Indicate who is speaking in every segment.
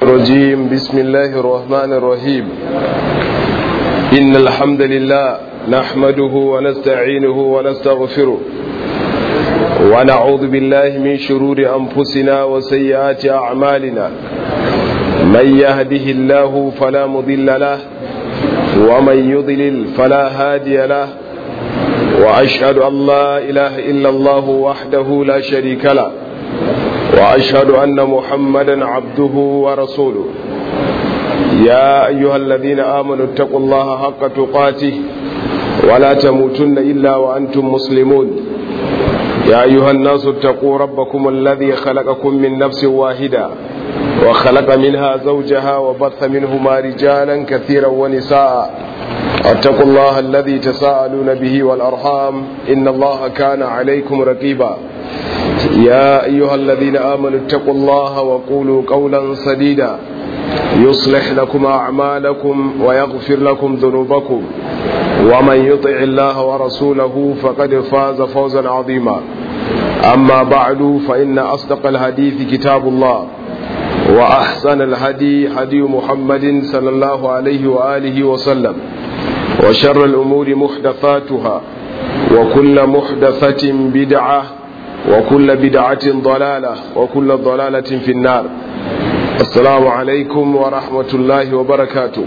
Speaker 1: الرجيم بسم الله الرحمن الرحيم إن الحمد لله نحمده ونستعينه ونستغفره ونعوذ بالله من شرور أنفسنا وسيئات أعمالنا من يهده الله فلا مضل له ومن يضلل فلا هادي له وأشهد أن لا إله إلا الله وحده لا شريك له وأشهد أن محمدا عبده ورسوله يا أيها الذين آمنوا اتقوا الله حق تقاته ولا تموتن إلا وأنتم مسلمون يا أيها الناس اتقوا ربكم الذي خلقكم من نفس واحدة وخلق منها زوجها وبث منهما رجالا كثيرا ونساء اتقوا الله الذي تساءلون به والأرحام إن الله كان عليكم رقيبا يا أيها الذين آمنوا اتقوا الله وقولوا قولا سديدا يصلح لكم أعمالكم ويغفر لكم ذنوبكم ومن يطع الله ورسوله فقد فاز فوزا عظيما أما بعد فإن أصدق الحديث كتاب الله وأحسن الهدي هدي محمد صلى الله عليه وآله وسلم وشر الأمور محدثاتها وكل محدثة بدعة وكل بدعة ضلالة وكل ضلالة في النار السلام عليكم ورحمة الله وبركاته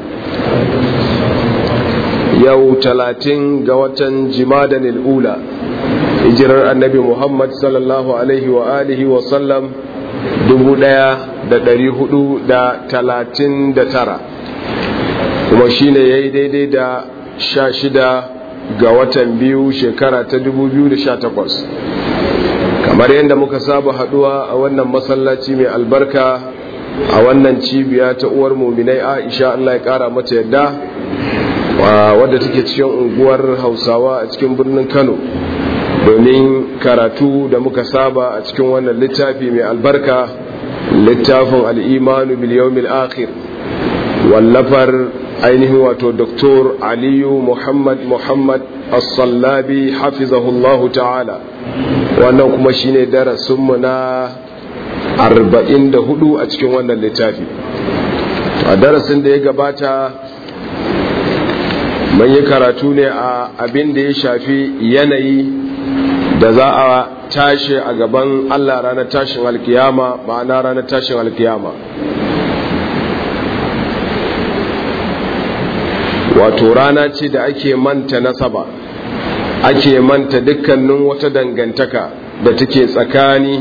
Speaker 1: يو تلاتين قوة جمادا الأولى hijirar annabi Muhammad sallallahu Alaihi wa alihi wa sallam dubu ɗaya da ɗari hudu da talatin da tara kuma shine ya yi daidai da sha shida ga watan biyu shekara ta dubu biyu da sha takwas kamar yadda muka saba haduwa a wannan masallaci mai albarka a wannan cibiya ta uwar muminai aisha Allah ya kara mata yadda wadda take cikin unguwar hausawa a cikin birnin kano domin karatu da muka saba a cikin wannan littafi mai albarka littafin al'imanu biliyomil akhir wallafar ainihin wato doktor aliyu muhammad muhammad as-sallabi hafizahullahu ta'ala wannan kuma shine darasinmu na 44 a cikin wannan littafi a darasin da ya gabata mun yi karatu ne a abin da ya shafi yanayi da za a tashi a gaban Allah ranar tashin alkiyama ma'ana ranar tashin alkiyama wato rana ce da ake manta nasaba ake manta dukkanin wata dangantaka da take tsakani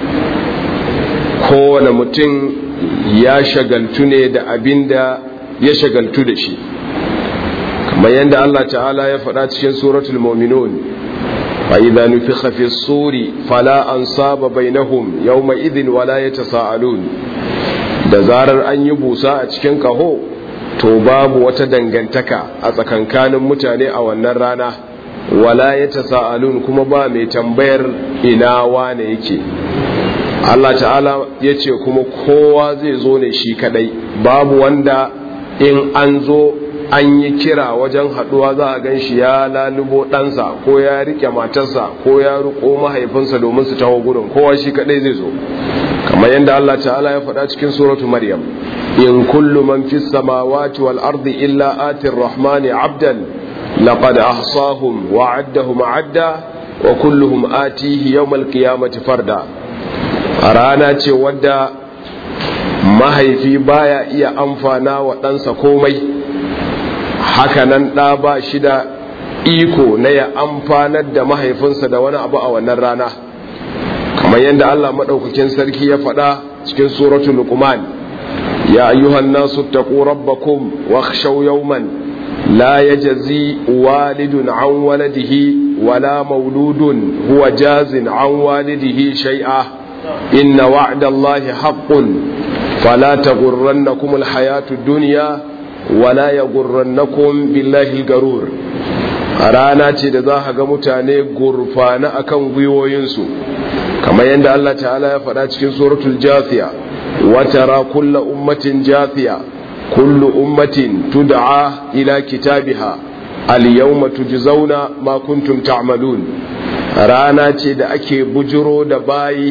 Speaker 1: kowane mutum ya shagaltu ne da abin da ya shagaltu da shi kamar yadda Allah ta'ala ya faɗa cikin suratul muminun fa idza nufikha fi suri fala ansaba bainahum yawma idhin wala yatasaalun da zarar an yi busa a cikin kaho to babu wata dangantaka a tsakankanin mutane a wannan rana wala yatasaalun kuma ba mai tambayar ina wane yake Allah ta'ala ya ce kuma kowa zai zo ne shi kadai babu wanda in an zo an yi kira wajen haduwa za a gan shi ya lalubo ɗansa ko ya rike matarsa ko ya riko mahaifinsa domin su taho gudun kowa shi kadai zai zo kamar yadda Allah ta'ala ya faɗa cikin suratu maryam in kullu man fis samawati wal ardi illa atir rahmani abdan laqad ahsahum wa addahum adda wa kulluhum atihi yawmal qiyamati farda a rana ce wadda mahaifi baya iya amfana wa ɗansa komai hakanan ɗa ba shi da iko na ya amfanar da mahaifinsa da wani abu a wannan rana kamar yadda Allah maɗaukakin sarki ya faɗa cikin suratul luqman ya ayyuhan nasu taqu rabbakum wakhshaw yawman la yajzi walidun an waladihi wala mauludun huwa jazin an walidihi shay'a inna wa'dallahi haqqun fala taghurrannakum alhayatud dunya wala ya gurrannakum billahi garur a rana ce da za ga mutane gurfana akan gwiwoyinsu kamar yadda Allah ta'ala ya faɗa cikin suratul jafiya watara kulla ummatin jafiya kullu ummatin tud'a ila kitabiha al-yawma tujzauna ma kuntum ta'malun rana ce da ake bujiro da bayi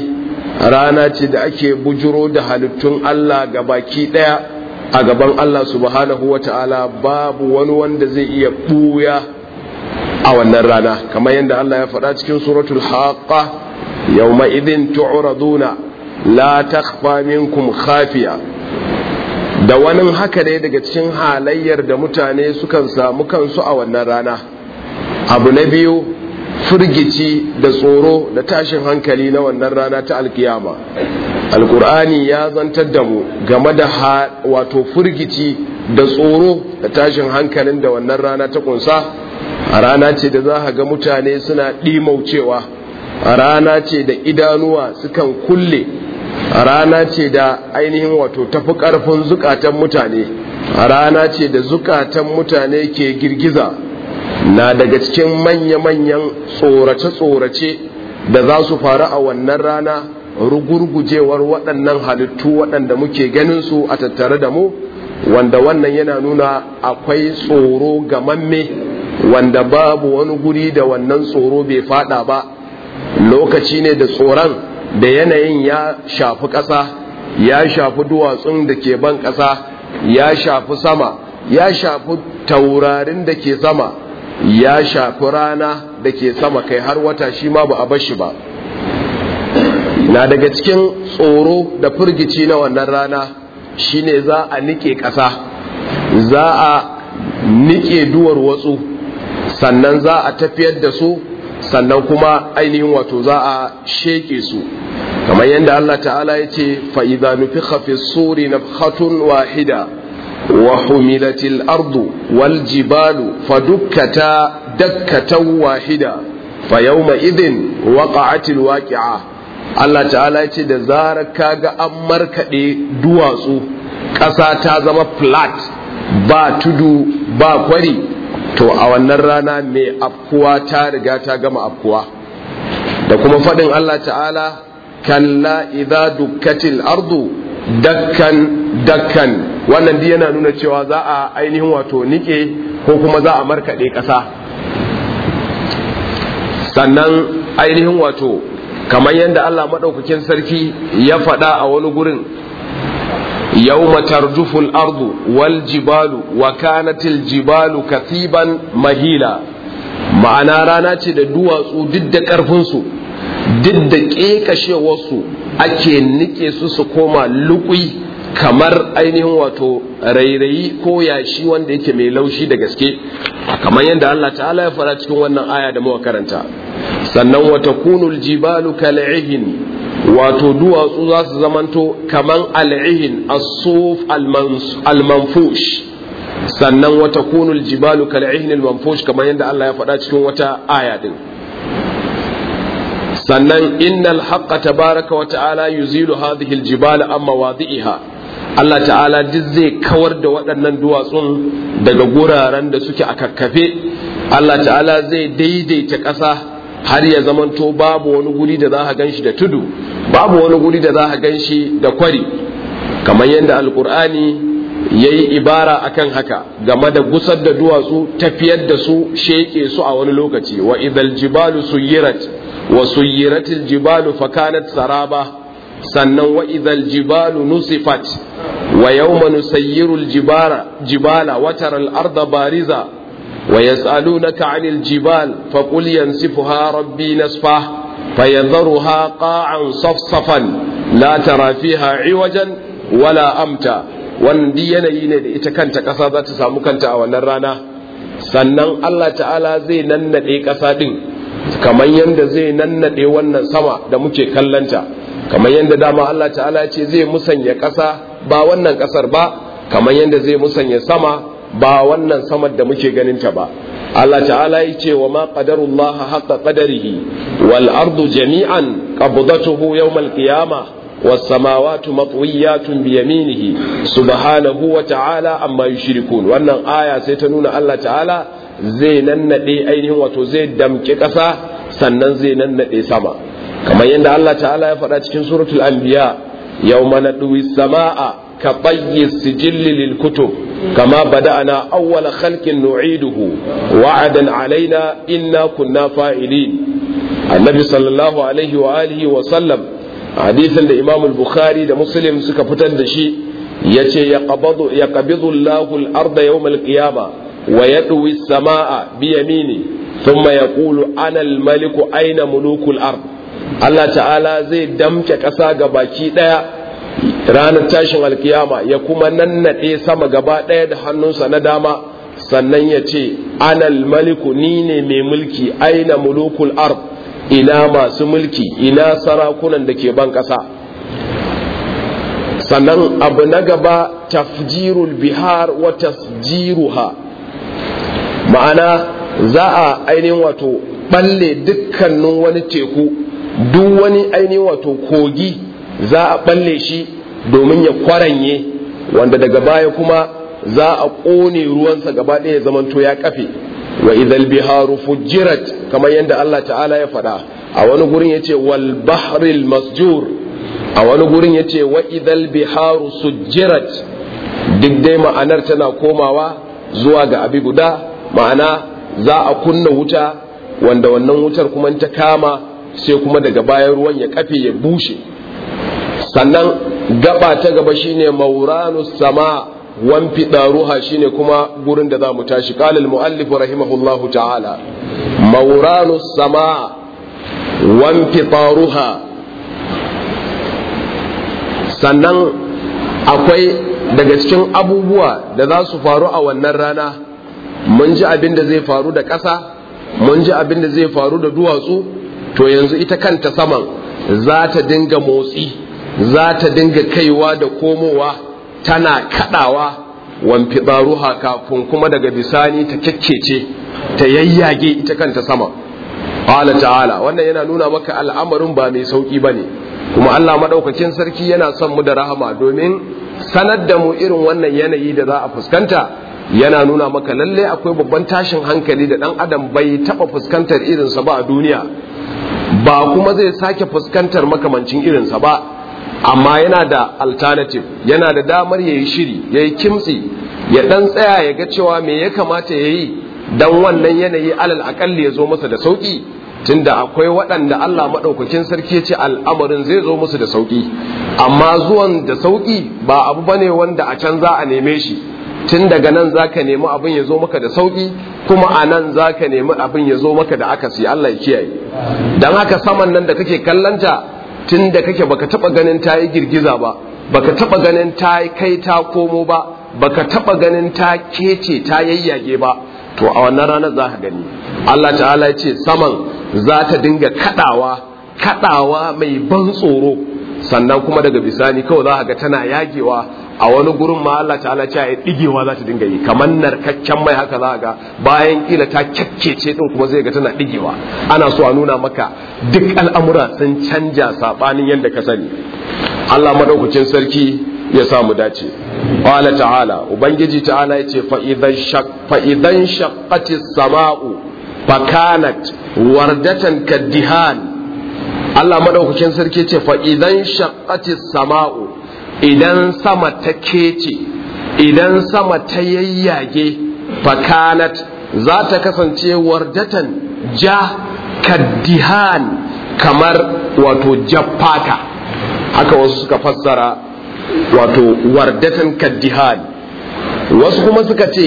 Speaker 1: rana ce da ake bujuro da halittun Allah ga baki ɗaya a gaban Allah subhanahu wa ta'ala babu wani wanda zai iya ɓuya a wannan rana kamar yadda Allah ya faɗa cikin suratul haqqa yawma idin tu'raduna la takhfa minkum khafiya da wani haka ne daga cikin halayyar da mutane sukan samu kansu a wannan rana abu na biyu firgici da tsoro da tashin hankali na wannan rana ta alkiyama alkur'ani ya zantar da mu game da wato firgici da tsoro da tashin hankalin da wannan rana ta kunsa a rana ce da za ga mutane suna ɗimaucewa a rana ce da idanuwa sukan kulle a rana ce da ainihin wato tafi ƙarfin zukatan mutane a rana ce da zukatan mutane ke girgiza na daga cikin manya-manyan tsorace-tsorace da za su faru a wannan rana rugurgujewar waɗannan halittu waɗanda muke ganin su a tattare da mu wanda wannan yana nuna akwai tsoro gamamme wanda babu wani guri da wannan tsoro bai fada ba lokaci ne da tsoron da yanayin ya shafi ƙasa ya shafi duwatsun da ke ban ƙasa ya shafi sama ya shafi taurarin da ke sama ya shafi rana da ke sama kai har wata shi ma ba a bashi ba na daga cikin tsoro da firgici na wannan rana shine za a nike ƙasa za a nike duwar watsu sannan za a tafiyar da su sannan kuma ainihin wato za a sheke su kamar yadda Allah ta'ala ya ce fa'iza nufi hafi suri na wahida wa humilatil ardu wal jibalu fa dukkata dakkatan wahida fa yawma idin waqa'atil waqi'a Allah ta'ala ya ce da zarar kaga an markade duwatsu ƙasa ta zama flat ba tudu ba kwari to a wannan rana mai afkuwa ta riga ta gama afkuwa da kuma faɗin Allah ta'ala kalla idza dukkatil ardu dakkan dakkan wannan dai yana nuna cewa za a ainihin wato nike ko kuma za a markaɗe ƙasa sannan ainihin wato kamar yadda Allah maɗaukakin sarki ya faɗa a wani gurin يوم ترجف الأرض والجبال وكانت الجبال كثيبا مهيلا ma'ana rana ce da duwatsu duk da ƙarfinsu duk da ƙeƙashewarsu ake nike su su koma lukui kamar ainihin wato rairayi ko yashi wanda yake mai laushi da gaske kamar yadda Allah ta'ala ya fara cikin wannan aya da muka karanta sannan wata kunul jibalu kal'ihin wato duwatsu za su zamanto kaman al'ihin as-suf al-manfush sannan wata kunul jibalu kal'ihin al-manfush kamar yadda Allah ya faɗa cikin wata aya din sannan innal haqqa tabaraka wa ta'ala yuzilu hadhihi al-jibala amma wadi'iha Allah ta'ala duk zai kawar da waɗannan duwatsun daga guraren da suke a kakkafe Allah ta'ala zai daidaita ƙasa har ya zamanto babu wani guri da za a gan shi da tudu babu wani guri da za a gan shi da kwari kamar yadda alkur'ani ya yi ibara akan haka game da gusar da duwatsu tafiyar da su sheke su a wani lokaci wa idal jibalu suyirat wa suyiratil jibalu fakanat saraba sannan wa idal jibalu nusifat wa yawma nusayyiru jibala jibala wa taral arda bariza ويسألونك عن الجبال فقل ينسفها ربي نسفا فيذرها قاعا صفصفا لا ترى فيها عوجا ولا أمتا wandi yanayi ne da ita kanta ƙasa za ta samu kanta a wannan rana sannan Allah ta'ala zai nannaɗe ƙasa ɗin kamar yadda zai nannaɗe wannan sama da muke kallanta kamar yadda dama Allah ta'ala ce zai musanya ƙasa ba wannan ƙasar ba kamar yadda zai musanya sama ba wannan samar da muke ganinta ba Allah ta'ala ya ce wa ma qadarullah haqqa qadarihi wal ardu jami'an qabdatuhu yawm al qiyamah was samawati matwiyatun bi yaminihi subhanahu wa ta'ala amma yushrikun wannan aya sai ta nuna Allah ta'ala zai nannade ainihin wato zai damke ƙasa sannan zai nannade sama kamar yadda Allah ta'ala ya faɗa cikin suratul anbiya yawma nadwi samaa ka bayyi sijilli lil kutub kama bada'na awwala khalqin nu'iduhu wa'adan alaina inna kunna fa'ilin annabi sallallahu alaihi wa alihi wa sallam hadisin da imam bukhari da muslim suka fitar da shi ya ce ya qabidu Allahu al-arda yawm al-qiyama wa yadwi as-samaa bi yamini thumma yaqulu ana al-maliku aina mulukul ard Allah ta'ala zai damke ƙasa ga baki ɗaya ranar tashin alkiyama ya kuma nannaɗe sama gaba ɗaya da hannunsa na dama sannan ya ce anal maliku ni ne mai mulki aina mulukul ard ina masu mulki ina sarakunan da ke ban ƙasa sannan abu na gaba tafjirul bihar wa tasjiruha ma'ana za a ainihin wato balle dukkanin wani teku duk wani ainihin wato kogi za a balle shi domin ya kwaranye wanda daga baya kuma za a ƙone ruwansa gaba ɗaya zamanto ya kafe wa idhal biharu fujirat kamar yadda Allah ta'ala ya faɗa a wani gurin yace wal bahril masjur a wani gurin yace wa idhal biharu sujjirat duk dai ma'anar tana komawa zuwa ga abi guda ma'ana za a kunna wuta wanda wannan wutar kuma ta kama sai kuma daga bayan ruwan ya kafe ya bushe sannan gaba ta gaba shine mauranus sama wan fidaruha shine kuma gurin da za mu tashi qala al muallif rahimahullahu ta'ala mauranus sama wan fidaruha sannan akwai daga cikin abubuwa da za su faru a wannan rana mun ji abin da zai faru da ƙasa mun ji abin da zai faru da duwatsu to yanzu ita kanta saman za ta dinga motsi za ta dinga kaiwa da komowa tana kadawa wamfidaruha kafin kuma daga bisani ta kyakkece ta yayyage ita kanta sama qala ta'ala wannan yana nuna maka al'amarin ba mai sauki bane kuma Allah madaukakin sarki yana son mu da rahama domin sanar da mu irin wannan yanayi da za a fuskanta yana nuna maka lalle akwai babban tashin hankali da dan adam bai taba fuskantar irinsa ba a duniya ba kuma zai sake fuskantar makamancin irinsa ba amma yana da alternative yana da damar ya yi shiri ya yi kimtsi ya dan tsaya ya ga cewa me ya kamata ya yi don wannan yanayi alal akalli ya zo masa da sauki tunda akwai waɗanda Allah maɗaukakin sarki ya ce al'amarin zai zo musu da sauki amma zuwan da sauki ba abu bane wanda a can za a neme shi tun daga nan za ka nemi abin ya zo maka da sauki kuma a nan za ka nemi abin ya zo maka da akasi Allah ya kiyaye don haka saman nan da kake kallanta tun da kake baka taba ganin ta yi girgiza ba baka taba ganin ta kai ta komo ba baka taba ganin ta kece ta yayyage ba to a wannan ranar za ka gani Allah ta'ala ya ce saman za ta dinga kadawa kadawa mai ban tsoro sannan kuma daga bisani kawai za ka ga tana yagewa a wani gurin ma Allah ta'ala ce ya digewa za ta dinga yi kamar narkakken mai haka za ga bayan kila ta kyakkece din kuma zai ga tana digewa ana so a nuna maka duk al'amura sun canja sabanin yadda ka sani Allah madaukakin sarki ya sa mu dace qala ta'ala ubangiji ta'ala yace fa idan shaq fa idan shaqqatis sama'u fa kanat wardatan kaddihan Allah madaukakin sarki ce fa idan shaqqatis sama'u idan sama ta kece idan sama ta yayyage fakanat za ta kasance wardatan ja kaddihan kamar wato jaffata haka wasu suka fassara wato wardatan kaddihan wasu kuma suka ce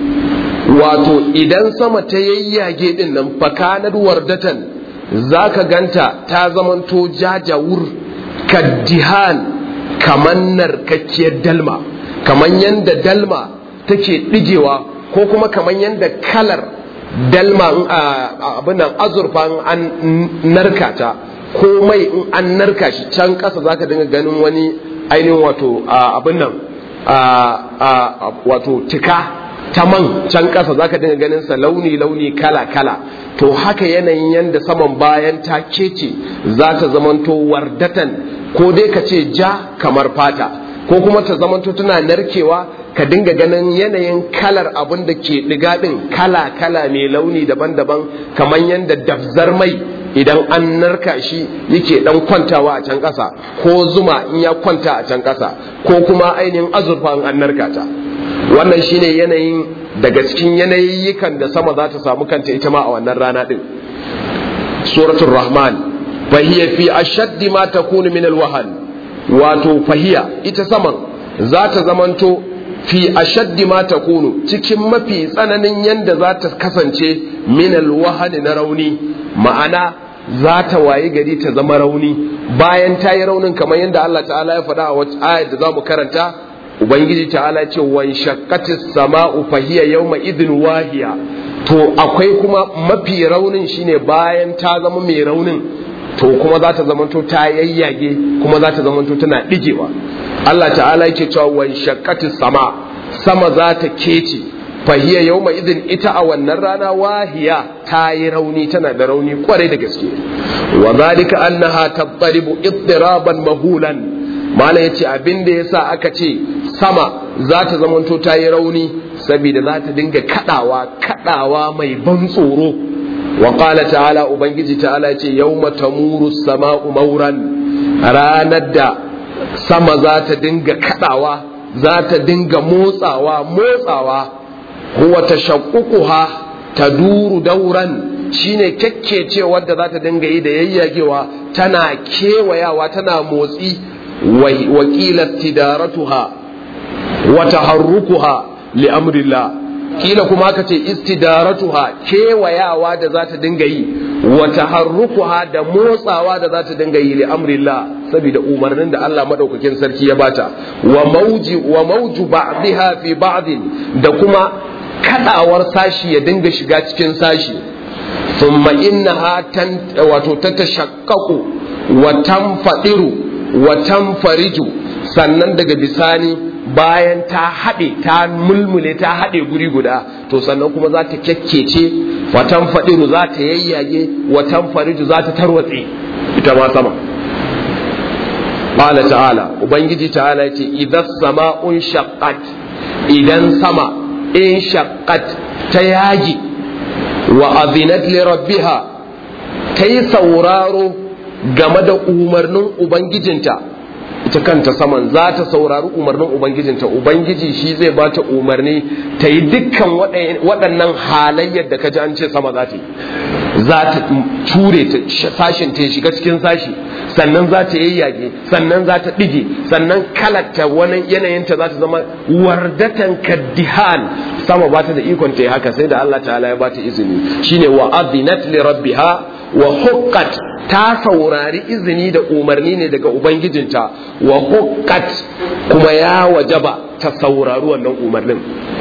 Speaker 1: wato idan sama ta yayyage din nan fakanat wardatan za ka ganta ta zamanto jajawur kaddihan kamar narkakkiyar dalma kamar yadda dalma take ɗigewa ko kuma kamar yadda kalar dalma abin nan azurfa an narka ta ko mai in an narka shi can ƙasa za ka dinga ganin wani ainihin wato abin nan wato tika ta man can ƙasa za ka dinga ganin sa launi-launi kala-kala to haka yanayin yadda saman bayan ta kece za ta zamanto wardatan ko dai ka ce ja kamar fata ko kuma ta zamanto tana narkewa ka dinga ganin yanayin kalar abin da ke ɗiga ɗin kala-kala mai launi daban-daban kamar yadda dafzar mai idan an narka shi yake ɗan kwantawa a can ƙasa ko zuma in ya kwanta a can ƙasa ko kuma ainihin azurfa in an narka ta wannan shine yanayin daga cikin yanayikan da sama za ta samu kanta ita ma a wannan rana ɗin suratul rahman fahiya fi ashaddi ma takunu min alwahan wato fahiya ita saman za ta zamanto fi ashaddi ma takunu cikin mafi tsananin yanda za ta kasance min alwahan na rauni ma'ana za ta wayi gari ta zama rauni bayan ta yi raunin kamar yadda Allah ta'ala ya faɗa a wata ayar da za mu karanta ubangiji ta'ala ce wan shaqqatis sama'u fahiya yawma idin wahiya to akwai kuma mafi raunin shine bayan ta zama mai raunin to kuma za ta zamanto ta yayyage kuma za ta zamanto tana digewa Allah ta'ala yake cewa wan shaqqatis sama sama za ta kece fahiya yawma idin ita a wannan rana wahiya ta yi rauni tana da rauni kwarai da gaske wa zalika annaha tattaribu ittiraban mahulan mala yace abin da yasa aka ce sama za ta zamanto ta yi rauni saboda za ta dinga kadawa kadawa mai ban tsoro wa qala ta'ala ubangiji ta'ala yace yawma tamuru sama'u mauran ranar da sama za ta dinga kadawa za ta dinga motsawa motsawa huwa tashaqququha taduru dauran shine kyakkece wadda za ta dinga yi da yayyagewa tana kewayawa tana motsi wakilat tidaratuha wa taharrukuha li amrillah kila kuma aka ce istidaratuha kewayawa da za ta dinga yi wa taharrukuha da motsawa da za ta dinga yi li amrillah saboda umarnin da Allah madaukakin sarki ya bata wa mauji wa mauju ba'dha fi ba'd da kuma kadawar sashi ya dinga shiga cikin sashi thumma innaha tan wato tatashaqqaqu wa tanfadiru wa tanfariju sannan daga bisani bayan ta haɗe ta mulmule ta haɗe guri guda to sannan kuma za ta kyakkece wa tanfadiru za ta yayyage wa tanfariju za ta tarwatse ita ma sama qala ta'ala ubangiji ta'ala yace idan sama'un shaqqat idan sama in shaqqat ta yagi wa azinat li rabbiha ta yi sauraro game da umarnin ubangijinta ita kanta saman za ta saurari umarnin ubangijinta ubangiji shi zai ba ta umarni ta yi dukkan waɗannan halayyar da ka ji an ce sama za ta yi za ta ture ta sashin ta shiga cikin sashi sannan za ta yayyage sannan za ta ɗige sannan kalata wani yanayinta za ta zama wardatan kaddihan sama ba ta da ikon ta yi haka sai da Allah ta'ala ya ba ta izini shine wa adinat li rabbiha wa huqqat ta saurari izini da umarni ne daga ubangijinta wa huqqat kuma ya wajaba ta saurari wannan umarnin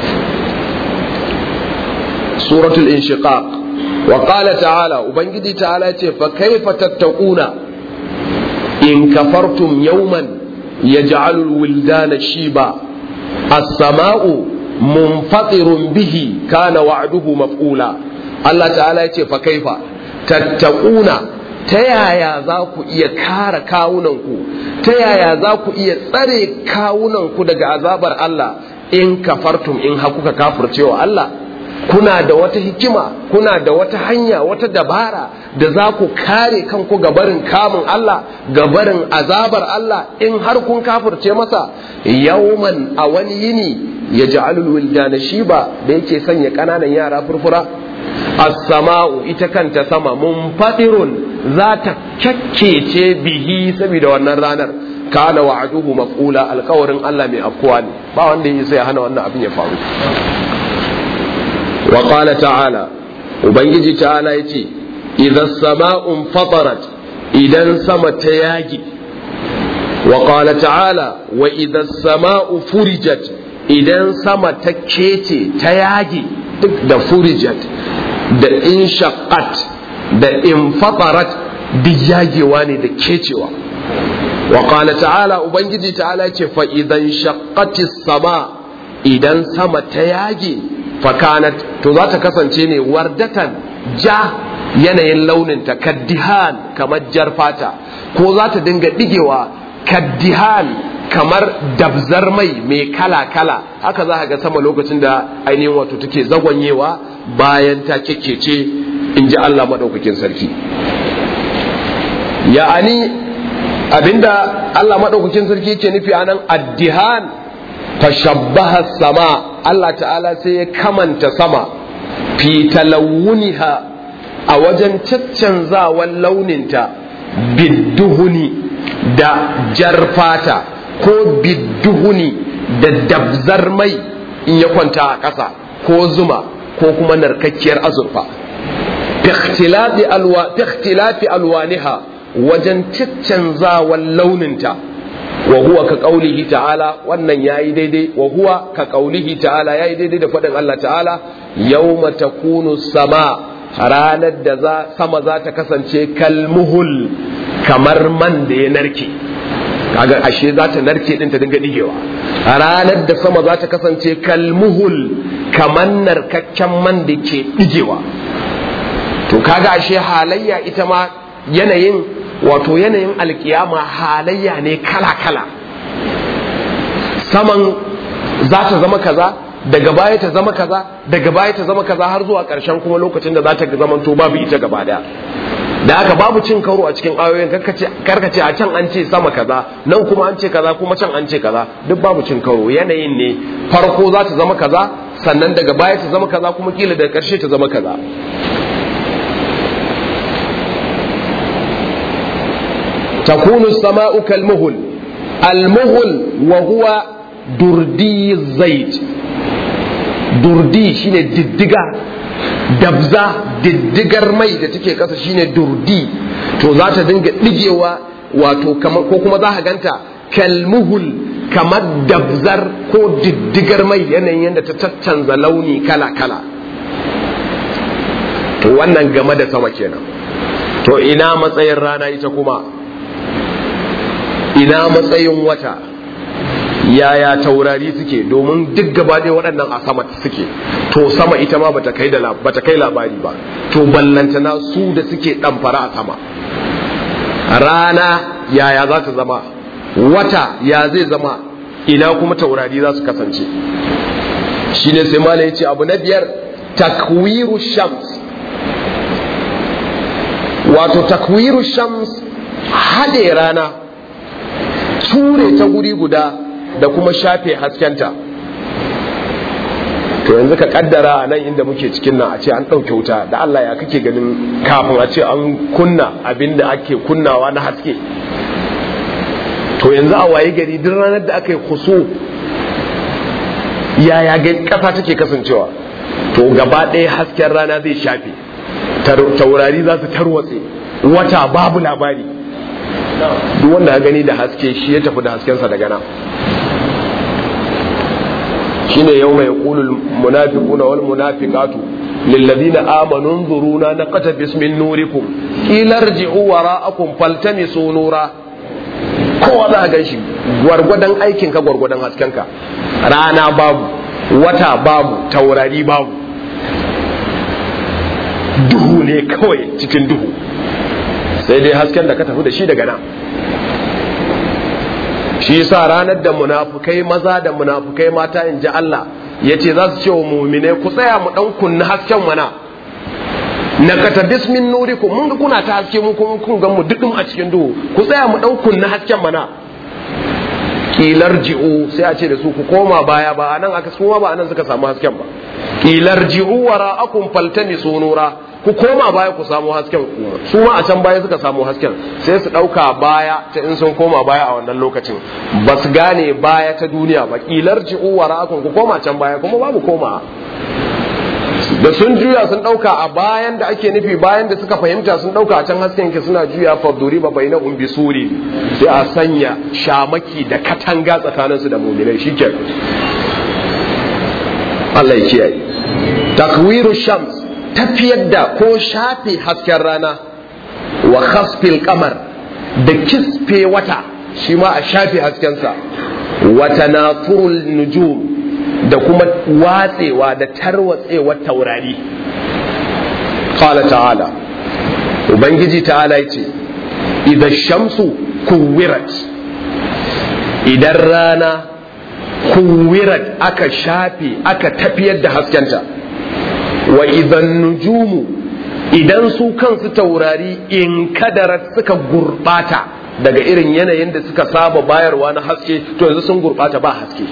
Speaker 1: suratul inshiqaq wa qala ta'ala ubangiji ta'ala ce fa kaifa tattaquna in kafartum yawman yaj'alu al-wildana shiba as-sama'u munfatirun bihi kana wa'duhu maf'ula Allah ta'ala ya ce fa kaifa tattaquna ta yaya za ku iya kare kawunanku ta yaya za ku iya tsare kawunanku daga azabar Allah in kafartum in hakuka kafircewa Allah kuna da wata hikima kuna da wata hanya wata dabara da za ku kare kanku ga barin kamun Allah ga barin azabar Allah in har kun kafirce masa yauman a wani yini ya ja'alul wildana shiba da yake sanya ƙananan yara furfura as-sama'u ita kanta sama munfadirun za ta kyakkece bihi saboda wannan ranar kana wa'aduhu maf'ula alkawarin Allah mai afkuwa ne ba wanda ya sai hana wannan abin ya faru wa qala ta'ala ubangiji ta'ala yace idza sama'un fatarat idan sama ta yagi wa qala ta'ala wa idza sama'u furijat idan sama ta kece ta yagi duk da furijat da inshaqqat da infatarat duk yagewa ne da kecewa wa qala ta'ala ubangiji ta'ala ce fa idan shaqqatis sama idan sama ta yage fakanat to za ta kasance ne wardatan ja yanayin launin ta kaddihan kamar jar fata ko za ta dinga digewa kaddihan kamar dabzar mai mai kala-kala haka za ga sama lokacin da ainihin wato take zagwanyewa bayan ta kekkece in ji Allah maɗaukakin sarki ya'ani abinda Allah maɗaukakin sarki yake nufi a nan addihan fashabbaha sama Allah ta'ala sai ya kamanta sama fi talawuniha a wajen caccanzawan launinta bidduhuni da jarfata ko bidduhuni da dabzar mai in ya kwanta a ƙasa ko zuma ko kuma narkakkiyar azurfa fi alwaniha wajen caccanzawan launinta wa huwa ka qaulihi ta'ala wannan yayi daidai wa huwa ka qaulihi ta'ala yayi daidai da faɗin Allah ta'ala yawma takunu sama ranar da za sama za ta kasance kalmuhul kamar man da ya narke kaga ashe za ta narke din ta dinga digewa ranar da sama za ta kasance kalmuhul kamar narkakken man da ke digewa to kaga ashe halayya ita ma yanayin wato yanayin alkiyama halayya ne kala-kala saman za ta zama kaza daga baya ta zama kaza daga baya ta zama kaza har zuwa ƙarshen kuma lokacin da za ta zama to babu ita gaba daya da aka babu cin karo a cikin ayoyin karkace a can an ce sama kaza nan kuma an ce kaza kuma can an ce kaza duk babu cin karo yanayin ne farko za ta zama kaza sannan daga baya ta zama kaza kuma kila daga ƙarshe ta zama kaza تكون السماء كالمهل المهل وهو دردي الزيت دردي شine diddiga dabza diddigar mai da take kasa shine durdi to za ta dinga digewa wato ko kuma za ka ganta kalmuhul kamar dabzar ko diddigar mai yanayin yadda ta caccanza launi kala-kala to wannan game da sama kenan to ina matsayin rana ita kuma ina matsayin wata yaya taurari suke domin duk gaba ɗaya waɗannan a sama suke to sama ita ma bata kai da bata kai labari ba to ballantana su da suke ɗamfara a sama rana yaya za ta zama wata ya zai zama ina kuma taurari za su kasance shine sai malai ce abu na biyar takwiru shams wato takwiru shams haɗe rana ture ta guri guda da kuma shafe haskenta to yanzu ka kaddara a nan inda muke cikin nan a ce an ɗauke wuta da Allah ya kake ganin kafin a ce an kunna abin da ake kunnawa na haske to yanzu a waye gari duk ranar da aka yi kuso yaya ƙasa take kasancewa to gaba ɗaya hasken rana zai shafe taurari za su tarwatse wata babu labari duk wanda ya gani da haske shi ya tafi da haskensa daga nan shine yau mai kulul munafiquna wal munafiqatu lilladheena amanu nzuruna naqata bismin nurikum ilarji'u wara'akum faltamisu nura kowa za a gan shi gwargwadon aikin ka gwargwadon hasken ka rana babu wata babu taurari babu duhu ne kawai cikin duhu sai dai hasken da ka tafi da shi daga nan shi yasa ranar da munafukai maza da munafukai mata in ji Allah ya ce za su ce wa mumine ku tsaya mu dan kunna hasken mana na kata bismin nurikum mun ga kuna ta haske mu kuma kun ga mu dudum a cikin duhu ku tsaya mu dan kunna hasken mana kilar ji'u sai a ce da su ku koma baya ba anan aka kuma ba anan suka samu hasken ba kilar ji'u wara'akum faltamisu nura ku koma baya ku samu hasken kuma su ma a can baya suka samu hasken sai su ɗauka baya ta in sun koma baya a wannan lokacin ba su gane baya ta duniya ba kilar ci uwara ku koma can baya kuma babu koma da sun juya sun ɗauka a bayan da ake nufi bayan da suka fahimta sun ɗauka a can hasken ke suna juya faduri ba bai na umbi suri sai a sanya shamaki da katanga tsakaninsu da muminai shi Allah ya kiyaye takwiru shams tafiyar da ko shafe hasken rana wa khasfil kamar da kisfe wata shi ma a shafe haskensa wa tanafurul nujum da kuma watsewa da tarwatsewar taurari qala ta'ala ubangiji ta'ala yace idan shamsu kuwirat idan rana kuwirat aka shafe aka tafiyar da haskenta wa idan nujumu idan su kansu taurari in kadarat suka gurbata daga irin yanayin da suka saba bayarwa na haske to yanzu sun gurbata ba haske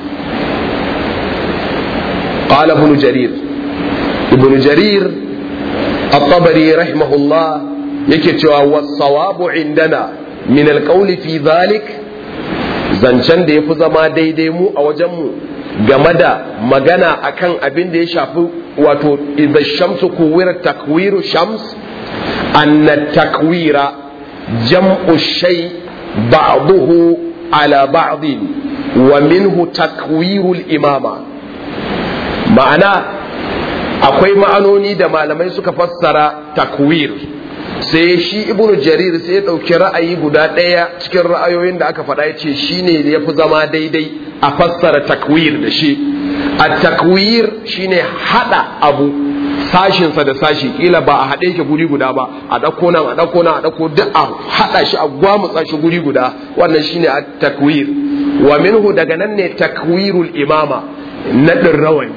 Speaker 1: qala ibn jarir ibn jarir at-tabari rahimahullah yake cewa wasawabu indana min alqawli fi dhalik zancen da yafi zama daidai mu a wajen mu game da magana akan abin da ya shafi wato idza shamsu kuwira takwiru shams anna takwira jam'u shay ba'dahu ala ba'd wa minhu takwiru al-imama ma'ana akwai ma'anoni da malamai suka fassara takwir sai shi ibnu jarir sai ya ɗauki ra'ayi guda ɗaya cikin ra'ayoyin da aka faɗa ya ce shi ne ya fi zama daidai a fassara takwir da shi a takwir shine haɗa abu sashinsa da sashi kila ba a haɗe ke guri guda ba a ɗauko nan a ɗauko nan a ɗauko duk a haɗa shi a gwamutsa shi guri guda wannan shine a takwir wa minhu daga nan ne takwirul imama naɗin rawani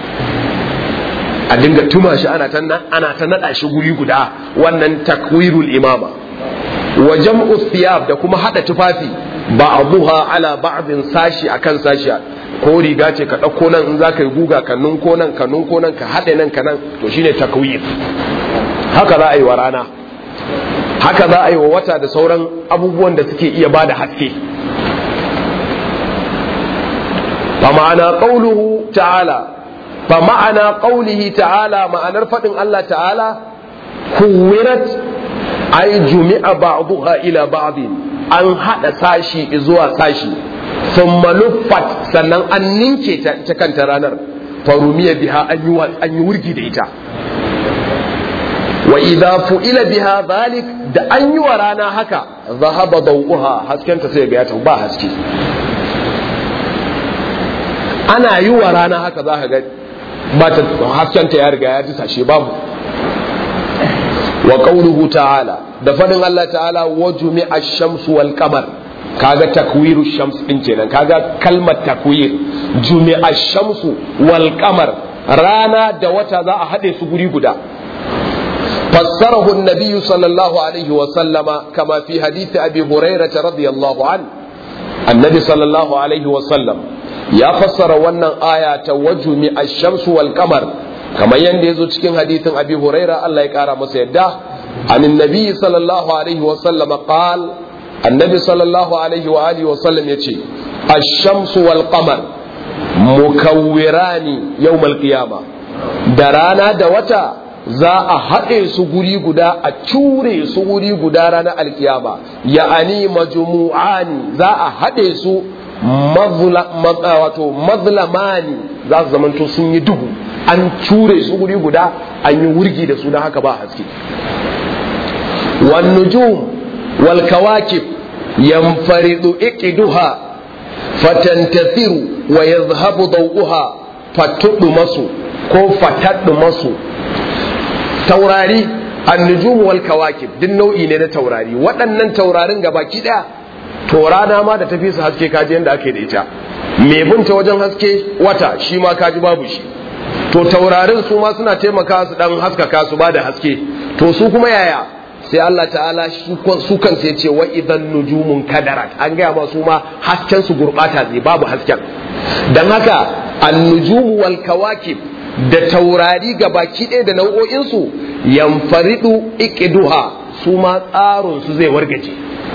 Speaker 1: a dinga tuma shi ana ta ana ta nada shi guri guda wannan takwirul imama wa jam'u thiyab da kuma hada tufafi ba'dhuha ala ba'din sashi akan sashi ko riga ce ka dauko nan in zaka yi guga ka ko nan ka ko nan ka hade nan ka nan to shine takwir haka za a yi wa rana haka za a yi wa wata da sauran abubuwan da suke iya bada haske fa ma'ana qawluhu ta'ala فمعنى قوله تعالى معنى رفض الله تعالى كورت أي جمع بعضها إلى بعض أن هذا ساشي إزوا ساشي ثم لفت سنن أن ننكي تكن ترانر فرمي بها أن يورجي ديتا وإذا فئل بها ذلك da an yi wa rana haka zahaba dau'uha haskenta sai ga ya ba haske ana yi wa rana haka za ka ga ba ta haskenta ya riga ya ji sashe babu wa qawluhu ta'ala da fadin Allah ta'ala wa jumi'a ash-shamsu wal qamar kaga takwiru shams din kenan kaga kalmar takwir jumi'a ash-shamsu wal qamar rana da wata za a hade su guri guda fassarahu an-nabiy sallallahu alaihi wa sallama kama fi hadith abi hurairah radiyallahu an annabi sallallahu alaihi wa sallam ya fassara wannan aya ta wajumi ash-shamsu wal qamar kamar yanda yazo cikin hadithin Abi Huraira Allah ya kara masa yadda anin nabi sallallahu alaihi wa sallam qal annabi sallallahu alaihi wa alihi wa sallam yace ash-shamsu wal qamar mukawwirani yawm al-qiyama da rana da wata za a haɗe su guri guda a cure su guri guda ranar alkiyama ya'ani majmu'ani za a haɗe su wato mazlamani za su zamanto sun yi duhu an cure su guri guda an yi wurgi da su don haka ba haske wan nujum wal kawakib yanfaridu iqiduha fatantathiru wa yadhhabu dawuha fatudu masu ko fataddu masu taurari an-nujum wal kawakib duk nau'i ne na taurari waɗannan taurarin gabaki ɗaya to rana ma da tafi su haske kaji yadda ake da ita mai binta wajen haske wata shi ma kaji babu shi to taurarin su ma suna taimaka su dan haskaka su ba da haske to su kuma yaya sai Allah ta'ala su kan sai ce wa idan nujumun kadarat an gaya ma su ma hasken su gurbata zai babu hasken dan haka an-nujumu wal kawakib da taurari ga baki ɗaya da nau'o'insu yamfaridu iqiduha su ma tsarin su zai wargaje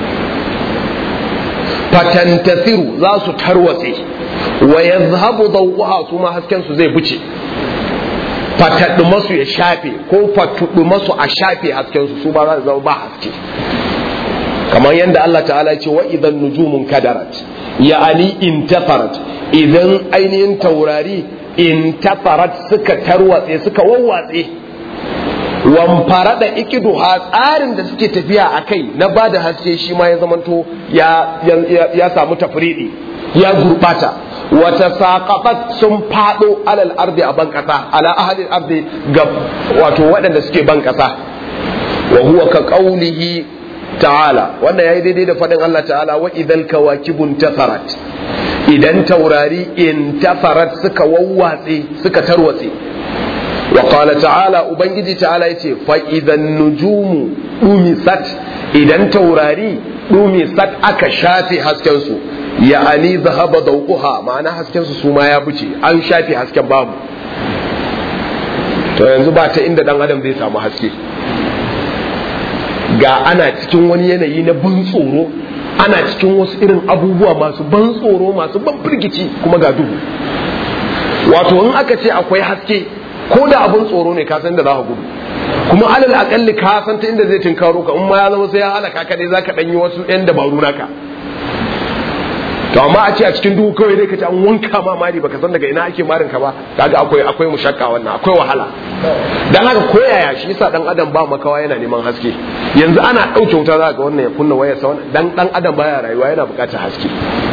Speaker 1: fatantasiru za su tarwatse wa yazhabu dawuha su ma hasken su zai buce fataddu masu ya shafe ko fatuddu masu a shafe hasken su su ba za su zama ba haske kamar yadda Allah ta'ala ce wa idan nujumun kadarat ya'ani intafarat idan ainihin taurari intafarat suka tarwatse suka wawwatse wamfara da ikiduha tsarin da suke tafiya a kai na ba da haske shi ma ya zamanto ya samu tafriɗi ya gurbata wata saƙaƙat sun faɗo alal ardi a ban ƙasa ala ahalin ardi ga wato waɗanda suke ban ƙasa wa huwa ka ƙaulihi ta'ala wannan yayi daidai da faɗin Allah ta'ala wa idan kawakibun tafarat idan taurari in tafarat suka wawwatse suka tarwatse وقال تعالى ubangiji ta'ala yace fa idan nujumu dumisat idan taurari dumisat aka shafe hasken su ya'ani zahaba dawquha ma'ana hasken su suma ya buce an shafe hasken babu to yanzu ba ta inda dan adam zai samu haske ga ana cikin wani yanayi na ban tsoro ana cikin wasu irin abubuwa masu ban tsoro masu ban firgici kuma ga duhu wato in aka ce akwai haske ko da abin tsoro ne ka san da za ka gudu kuma alal akalli ka san ta inda zai tinkaro ka in ma ya zama sai ya halaka ka dai zaka danyi wasu yan dabaru naka to amma a ce a cikin duhu kawai dai ka ce an wanka ma mari baka san daga ina ake marin ka ba kaga akwai akwai mushakka wannan akwai wahala dan haka koyaya shi yasa dan adam ba makawa yana neman haske yanzu ana dauke wuta za ga wannan ya kunna wayar sa wannan dan dan adam baya rayuwa yana bukatar haske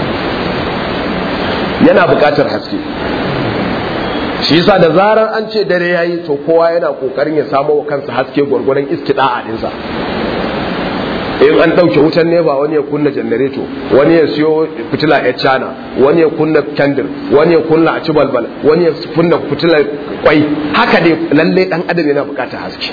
Speaker 1: yana bukatar haske shi yasa da zarar an ce dare yayi to kowa yana kokarin ya samu wa kansa haske gwargwadon istida'a dinsa in an ɗauke wutan nefa wani ya kunna janareto wani ya siyo fitila ya cana wani ya kunna kendir wani ya kunna a ci balbal wani ya kunna fitilar kwai haka dai lalle dan adam yana bukatar haske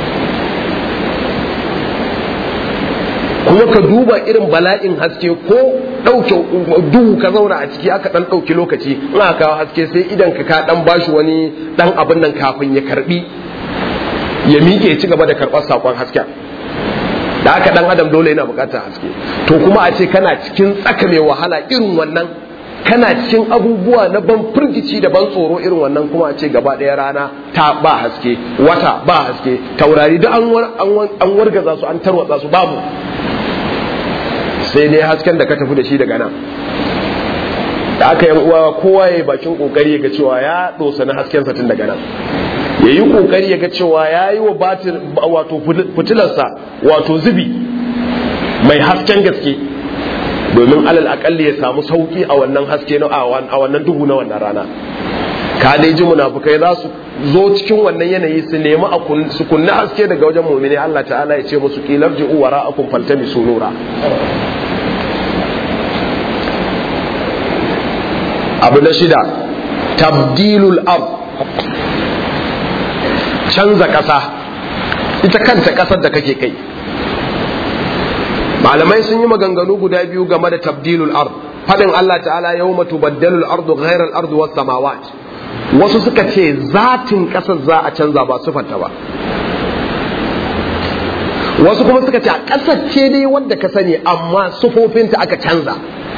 Speaker 1: kuma ka duba irin bala'in haske ko ɗauke duhu ka zauna a ciki aka ɗan ɗauki lokaci in aka kawo haske sai idan ka ka ɗan bashi wani ɗan abin nan kafin ya karbi ya miƙe ci gaba da karɓar saƙon hasken da aka dan adam dole yana bukatar haske to kuma a ce kana cikin tsaka mai wahala irin wannan kana cikin abubuwa na ban firgici da ban tsoro irin wannan kuma a ce gaba ɗaya rana ta ba haske wata ba haske taurari duk an wargaza su an tarwatsa su babu sai dai hasken da ka tafi da shi daga nan da aka yi uwa kowa ya yi bakin kokari ga cewa ya dosa na hasken sa tun daga nan ya yi kokari ya ga cewa ya yi wa batir wato fitilarsa wato zubi mai hasken gaske domin alal akalli ya samu sauki a wannan haske a wannan duhu na wannan rana ka dai ji munafukai za su zo cikin wannan yanayi su nemi su kunna haske daga wajen mu'mini Allah ta'ala ya ce musu qilar ji'u wara'akum faltami sunura abu na shida tabdilul ard canza ƙasa ita kanta ƙasar da kake kai malamai sun yi maganganu guda biyu game da tabdilul ard fadin Allah ta'ala yawma tubaddalu al-ardu ghayra al-ardu was samawat wasu suka ce zatin ƙasar za a canza ba sufanta ba wasu kuma suka ce a ƙasar ce dai wanda ka sani amma sufofinta aka canza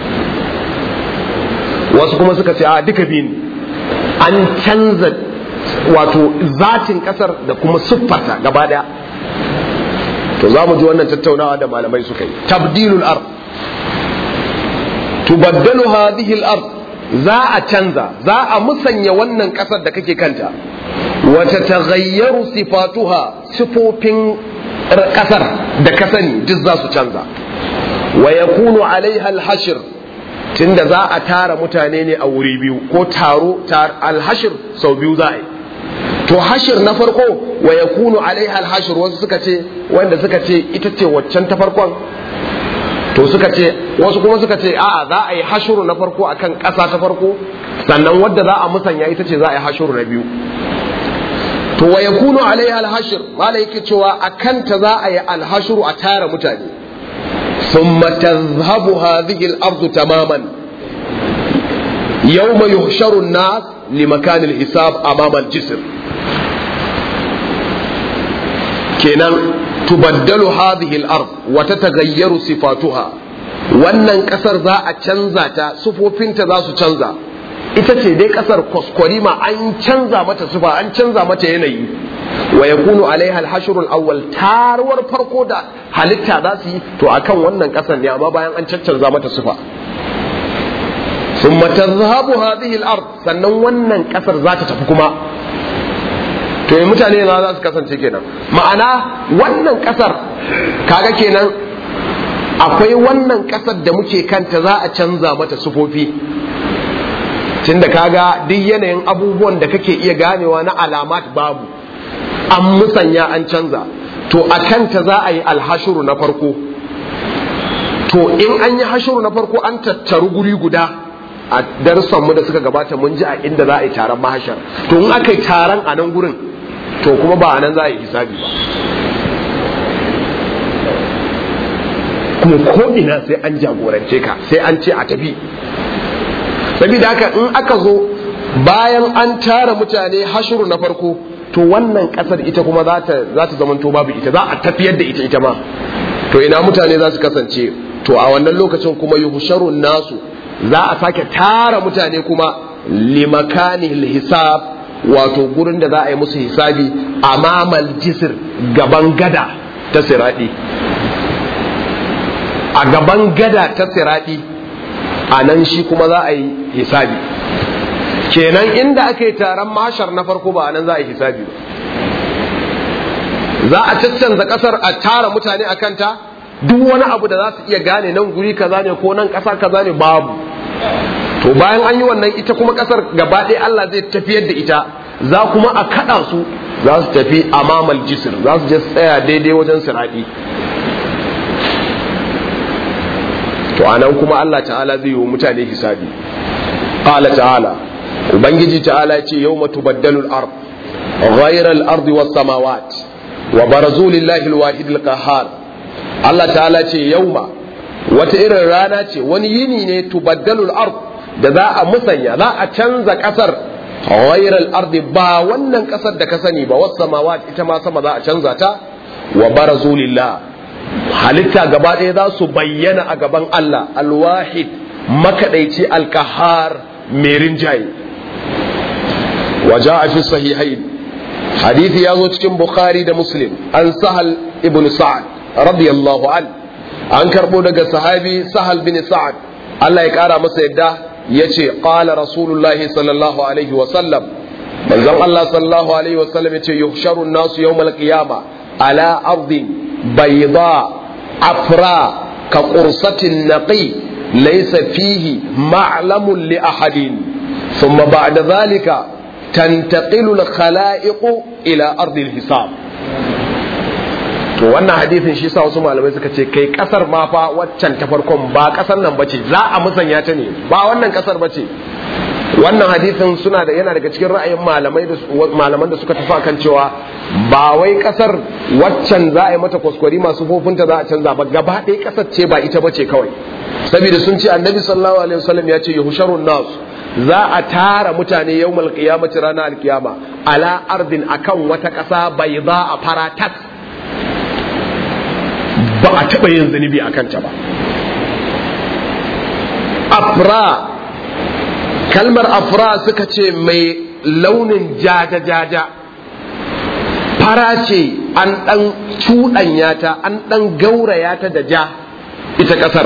Speaker 1: wasu kuma suka ce a duka biyu an canza wato zatin kasar da kuma siffarta gaba daya to za mu ji wannan tattaunawa da malamai suka yi tabdilul ard tubaddalu hadhihi al-ard za a canza za a musanya wannan kasar da kake kanta wa tataghayyaru sifatuha sifofin kasar da ka sani duk za su canza wa yakunu alaiha al-hashr tunda za a tara mutane ne a wuri biyu ko taro alhashir sau biyu za a yi to hashir na farko wa ya kunu alaiha alhashir wasu suka ce wanda suka ce ita ce waccan ta farkon to suka ce wasu kuma suka ce a'a za a yi hashiru na farko akan ƙasa ta farko sannan wadda za a musanya ita ce za a yi hashiru na biyu to wa yakunu alaiha alhashir mala yake cewa akan ta za a yi alhashiru a tara mutane ثم تذهب هذه الأرض تماما يوم يحشر الناس لمكان الحساب أمام الجسر كنا تبدل هذه الأرض وتتغير صفاتها wannan kasar za a canza ta sufofinta za su canza ita ce dai kasar kwaskwarima an canza mata sufa an canza mata yanayi wa yakunu alaiha al-hashr al-awwal tarwar farko da halitta za su yi to akan wannan kasar ne amma bayan an caccanza mata sufa thumma tadhhabu hadhihi al-ard sannan wannan kasar za ta tafi kuma to yi mutane na za su kasance kenan ma'ana wannan kasar kaga kenan akwai wannan kasar da muke kanta za a canza mata sufofi tunda kaga duk yanayin abubuwan da kake iya ganewa na alamat babu an musanya an canza to a kanta za a yi alhashuru na farko to in an yi hashuru na farko an tattaru guri guda a darussanmu da suka gabata mun ji a inda za a yi taron mahashar to in aka yi taron a nan gurin to kuma ba a nan za a yi hisabi ba kuma ko ina sai an jagorance ka sai an ce a tafi saboda haka in aka zo bayan an tara mutane hashuru na farko to wannan kasar ita kuma za ta za ta zamanto babu ita za a tafiyar da ita ita ma to ina mutane za su kasance to a wannan lokacin kuma yuhsharun nasu za a sake tara mutane kuma limakanil hisab wato gurin da za a yi musu hisabi amamal jisir gaban gada ta siradi a gaban gada ta siradi a nan shi kuma za a yi hisabi kenan inda aka yi taron mashar na farko ba a nan za a yi hisabi ba za a caccanza kasar a tara mutane a kanta duk wani abu da za su iya gane nan guri kaza ne ko nan kasa kaza ne babu to bayan an yi wannan ita kuma kasar gaba ɗaya Allah zai tafiyar da ita za kuma a kaɗa su za su tafi amamal jisir za su je tsaya daidai wajen siraɗi to anan kuma Allah ta'ala zai yi wa mutane hisabi qala ta'ala ubangiji ta'ala ce yawma tubaddalu al-ard ghayra al-ard was samawat wa barazu lillahi al-wahid al-qahhar Allah ta'ala ce yauma wata irin rana ce wani yini ne tubaddalu al-ard da za a musanya za a canza kasar ghayra al-ard ba wannan kasar da ka sani ba was samawat ita ma sama za a canza ta wa barazu lillahi halitta gaba ɗaya za su bayyana a gaban Allah alwahid makaɗaici alkahar mai rinjaye waje a fi sahihain hadithi ya zo cikin bukhari da muslim an sahal ibn sa'ad radiyallahu an an karɓo daga sahabi sahal bin sa'ad Allah ya ƙara masa yadda ya ce ƙala rasulullahi sallallahu alaihi wasallam manzon Allah sallallahu alaihi wasallam ya ce yuhsharun nasu yawmal qiyama ala ardin بيضاء عفراء كقرصة النقي ليس فيه معلم لأحد ثم بعد ذلك تنتقل الخلائق إلى أرض الحساب to wannan hadisin shi sa wasu malamai suka ce kai kasar ma fa waccan ta farkon ba kasar nan bace za a musanya ta ne ba wannan kasar bace wannan hadisin suna da yana daga cikin ra'ayin malamai da malaman da suka tafi kan cewa ba wai kasar waccan za a yi mata kwaskwari masu fofinta za a canza ba gaba ɗaya kasar ce ba ita bace kawai saboda sun ce annabi sallallahu alaihi wasallam ya ce yuhsharun nas za a tara mutane yawmal qiyamati ranar alkiyama ala ardin akan wata ƙasa bai za a faratas ba a taɓa yin zunubi a kanta ba afra kalmar afra suka ce mai launin jaja-jaja fara ce an ɗan cuɗanya ta an ɗan gauraya ta da ja ita ƙasar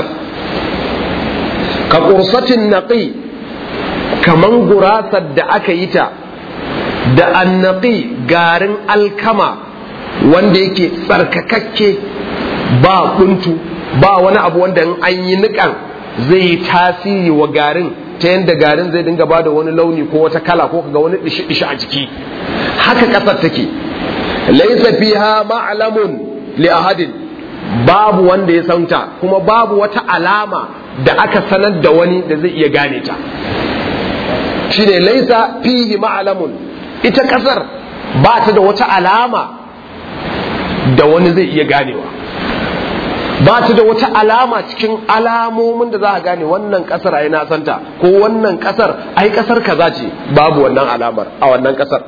Speaker 1: ka ƙursatin naƙi kaman gurasar da aka yi ta da annaƙi garin alkama wanda yake tsarkakakke ba kuntu ba wani abu wanda in an yi niƙan zai yi tasiri wa garin ta yadda garin zai dinga bada wani launi ko wata kala ko kaga wani dishi-dishi a jiki haka ƙasar take laisa fiha ma'lamun li ahadin babu wanda ya santa kuma babu wata alama da aka sanar da wani da zai iya gane ta shine laisa fihi ma'lamun ita ƙasar ba ta da wata alama da wani zai iya ganewa ba ta da wata alama cikin alamomin da za a gane wannan kasar ai na santa ko wannan kasar ai kasar kaza ce babu wannan alamar a wannan kasar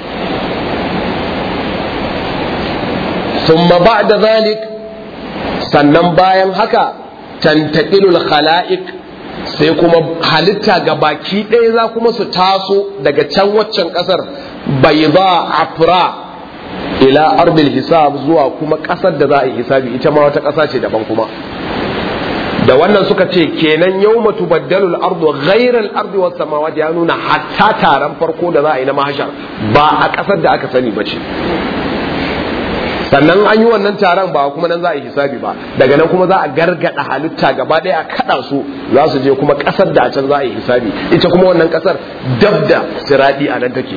Speaker 1: thumma ba'da zalik sannan bayan haka tantaqilul khala'iq sai kuma halitta ga baki ɗaya za kuma su taso daga can waccan kasar bayda afra ila ardil hisab zuwa kuma kasar da za a yi hisabi ita ma wata kasa ce daban kuma da wannan suka ce kenan yawma tubaddalu al-ardu ghayra al-ardi was samawati ya nuna hatta taron farko da za a yi na mahashar ba a kasar da aka sani bace sannan an yi wannan taron ba kuma nan za a yi hisabi ba daga nan kuma za a gargada halitta gaba ɗaya a kada su za su je kuma kasar da a can za a yi hisabi ita kuma wannan kasar dab da siradi a nan take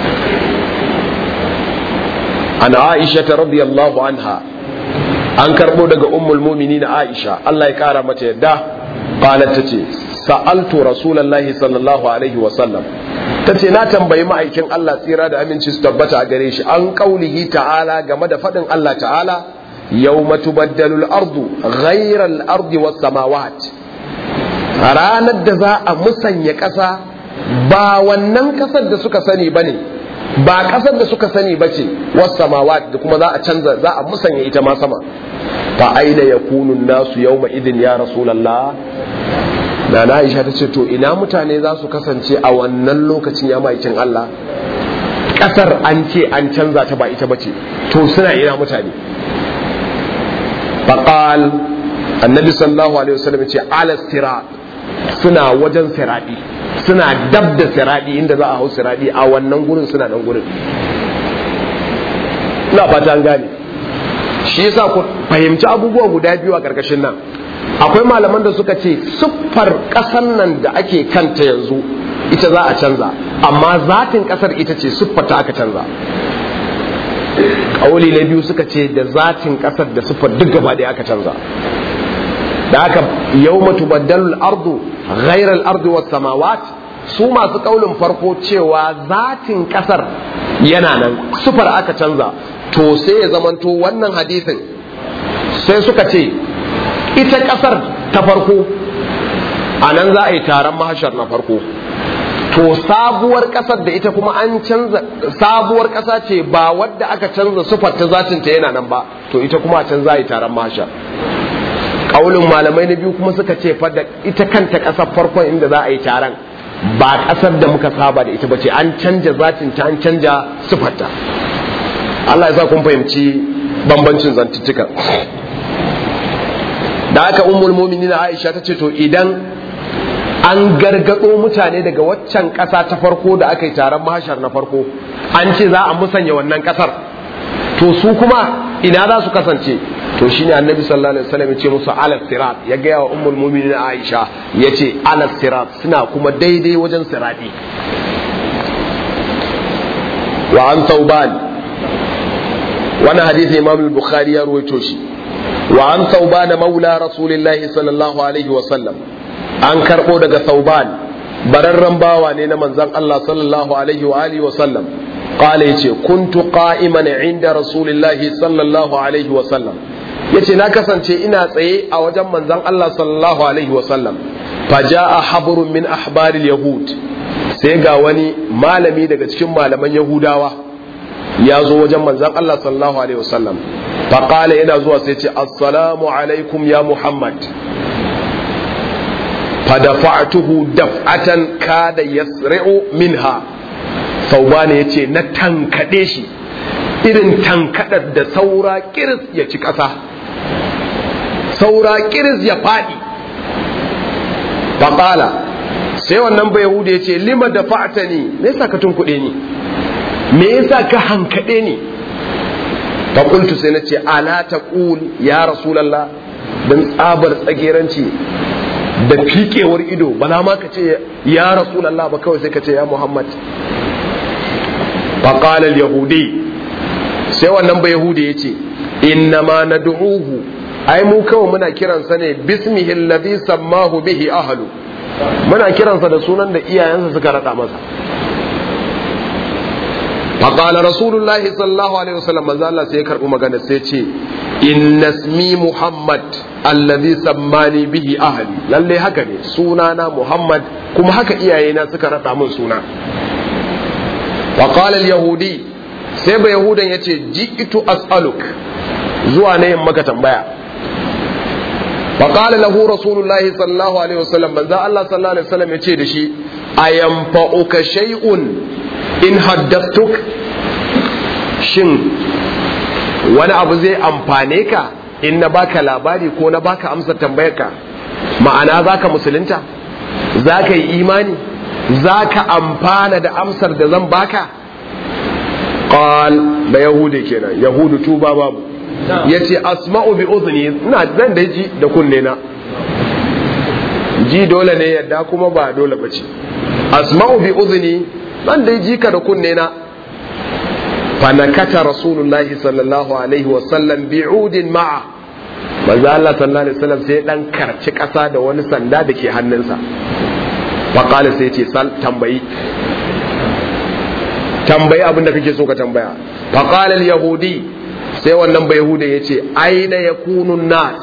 Speaker 1: an aisha ta radiyallahu anha an karbo daga ummul mu'minin aisha Allah ya kara mata yadda qalat tace sa'altu rasulullahi sallallahu alaihi wa sallam tace na tambayi ma'aikin Allah tsira da aminci su tabbata a gare shi an kaulihi ta'ala game da fadin Allah ta'ala yawma tubaddalu al-ardu ghayra al-ardi was samawat ranar da za a musanya ƙasa ba wannan ƙasar da suka sani bane ba kasar da suka sani ba ce was samawat da kuma za a canza za a musanya ita ma sama fa aina yakunu nasu yawma idin ya rasulullah na na Aisha ta ce to ina mutane za su kasance a wannan lokacin ya maikin Allah kasar an ce an canza ta ba ita bace to suna ina mutane faqal annabi sallallahu alaihi wasallam ce ala sirat suna wajen siradi suna dab da siradi inda za a hau siradi a wannan gurin suna nan gurin ina fata an gane shi yasa ku fahimci abubuwa guda biyu a karkashin nan akwai malaman da suka ce siffar ƙasar nan da ake kanta yanzu ita za a canza amma zatin ƙasar ita ce siffar ta aka canza ƙauli na biyu suka ce da zatin ƙasar da siffar duk gaba ɗaya aka canza da aka yau matu baddalul ardu ghairal ardu was samawat su masu ƙaulin farko cewa zatin ƙasar yana nan siffar aka canza to sai ya zamanto wannan hadisin sai suka ce ita ƙasar ta farko a nan za a yi taron mahashar na farko to sabuwar ƙasar da ita kuma an canza sabuwar ƙasa ce ba wadda aka canza sufar ta zatin ta yana nan ba to ita kuma a can za a yi taron mahashar ƙaulin malamai na biyu kuma suka ce fa da ita kanta ƙasar farkon inda za a yi taron ba ƙasar da muka saba da ita ba ce an canja zatin ta an canja sufarta Allah ya sa kun fahimci bambancin zantuttuka da aka ummul mu'minin Aisha ta ce to idan an gargado mutane daga waccan ƙasa ta farko da aka yi taron mahashar na farko an ce za a musanya wannan ƙasar to su kuma ina za su kasance to shine annabi sallallahu alaihi wasallam ya ce musu ala sirat ya ga wa ummul mu'minin Aisha ya ce ala sirat suna kuma daidai wajen sirati wa an tauban wannan hadisi imam al-bukhari ya ruwaito shi wa an sauban maula rasulillahi sallallahu alaihi wa sallam an karbo daga sauban bararren bawa ne na manzon Allah sallallahu alaihi wa alihi wa sallam qala yace kuntu qa'iman inda rasulillahi sallallahu alaihi wa sallam yace na kasance ina tsaye a wajen manzon Allah sallallahu alaihi wa sallam faja'a habrun min ahbaril yahud sai ga wani malami daga cikin malaman yahudawa ya zo wajen manzon Allah sallallahu alaihi wasallam faƙala yana zuwa sai ce assalamu alaikum ya muhammad fadafa'tuhu daf'atan kada yasri'u minha saubani yace na tankade shi irin tankadar da saura kiris ya ci ƙasa saura kiris ya faɗi faƙala sai wannan bai yahuda ya ce lima da fa'atani me yasa ka tunkuɗe ni me yasa ka hankade ni faƙultu sai na ce ala ta ƙul ya rasulallah don tsabar tsageranci da fikewar ido ba na ma ka ce ya rasulallah ba kawai sai ka ce ya muhammad faƙalar yahudi sai wannan ba yahudi ya ce inna ma na du'uhu ai mu kawai muna kiransa ne bismihi alladhi sammahu bihi ahlu muna kiransa da sunan da iyayensa suka rada masa فقال رسول الله صلى الله عليه وسلم ما زال سيكر مغانا سيتي إن اسمي محمد الذي سماني به أهلي للي هكذا سونانا محمد كما هكا إياينا سكرت من سونا وقال اليهودي سيب يهودا يتي جئت أسألك زوانا يمك تنبيا فقال له رسول الله صلى الله عليه وسلم من ذا الله صلى الله عليه وسلم يتي دشي أينفعك شيء in haddastuk shin wani abu zai amfane ka in na baka labari ko na baka amsa tambayarka ma'ana zaka musulunta zaka yi imani zaka amfana da amsar da zan baka qal da yahudi kenan yahudu tuba babu yace asma'u bi udhni ina zan da ji da kunne na ji dole ne yadda kuma ba dole bace asma'u bi udhni ban da ji ka da kunne na fanakata rasulullahi sallallahu alaihi wasallam bi'udin ma'a manzo Allah sallallahu alaihi wasallam sai dan karci kasa da wani sanda da ke hannunsa fa qala sai ce sal tambayi tambayi abin da kake so ka tambaya fa qala al yahudi sai wannan bai yahuda yace aina yakunu nas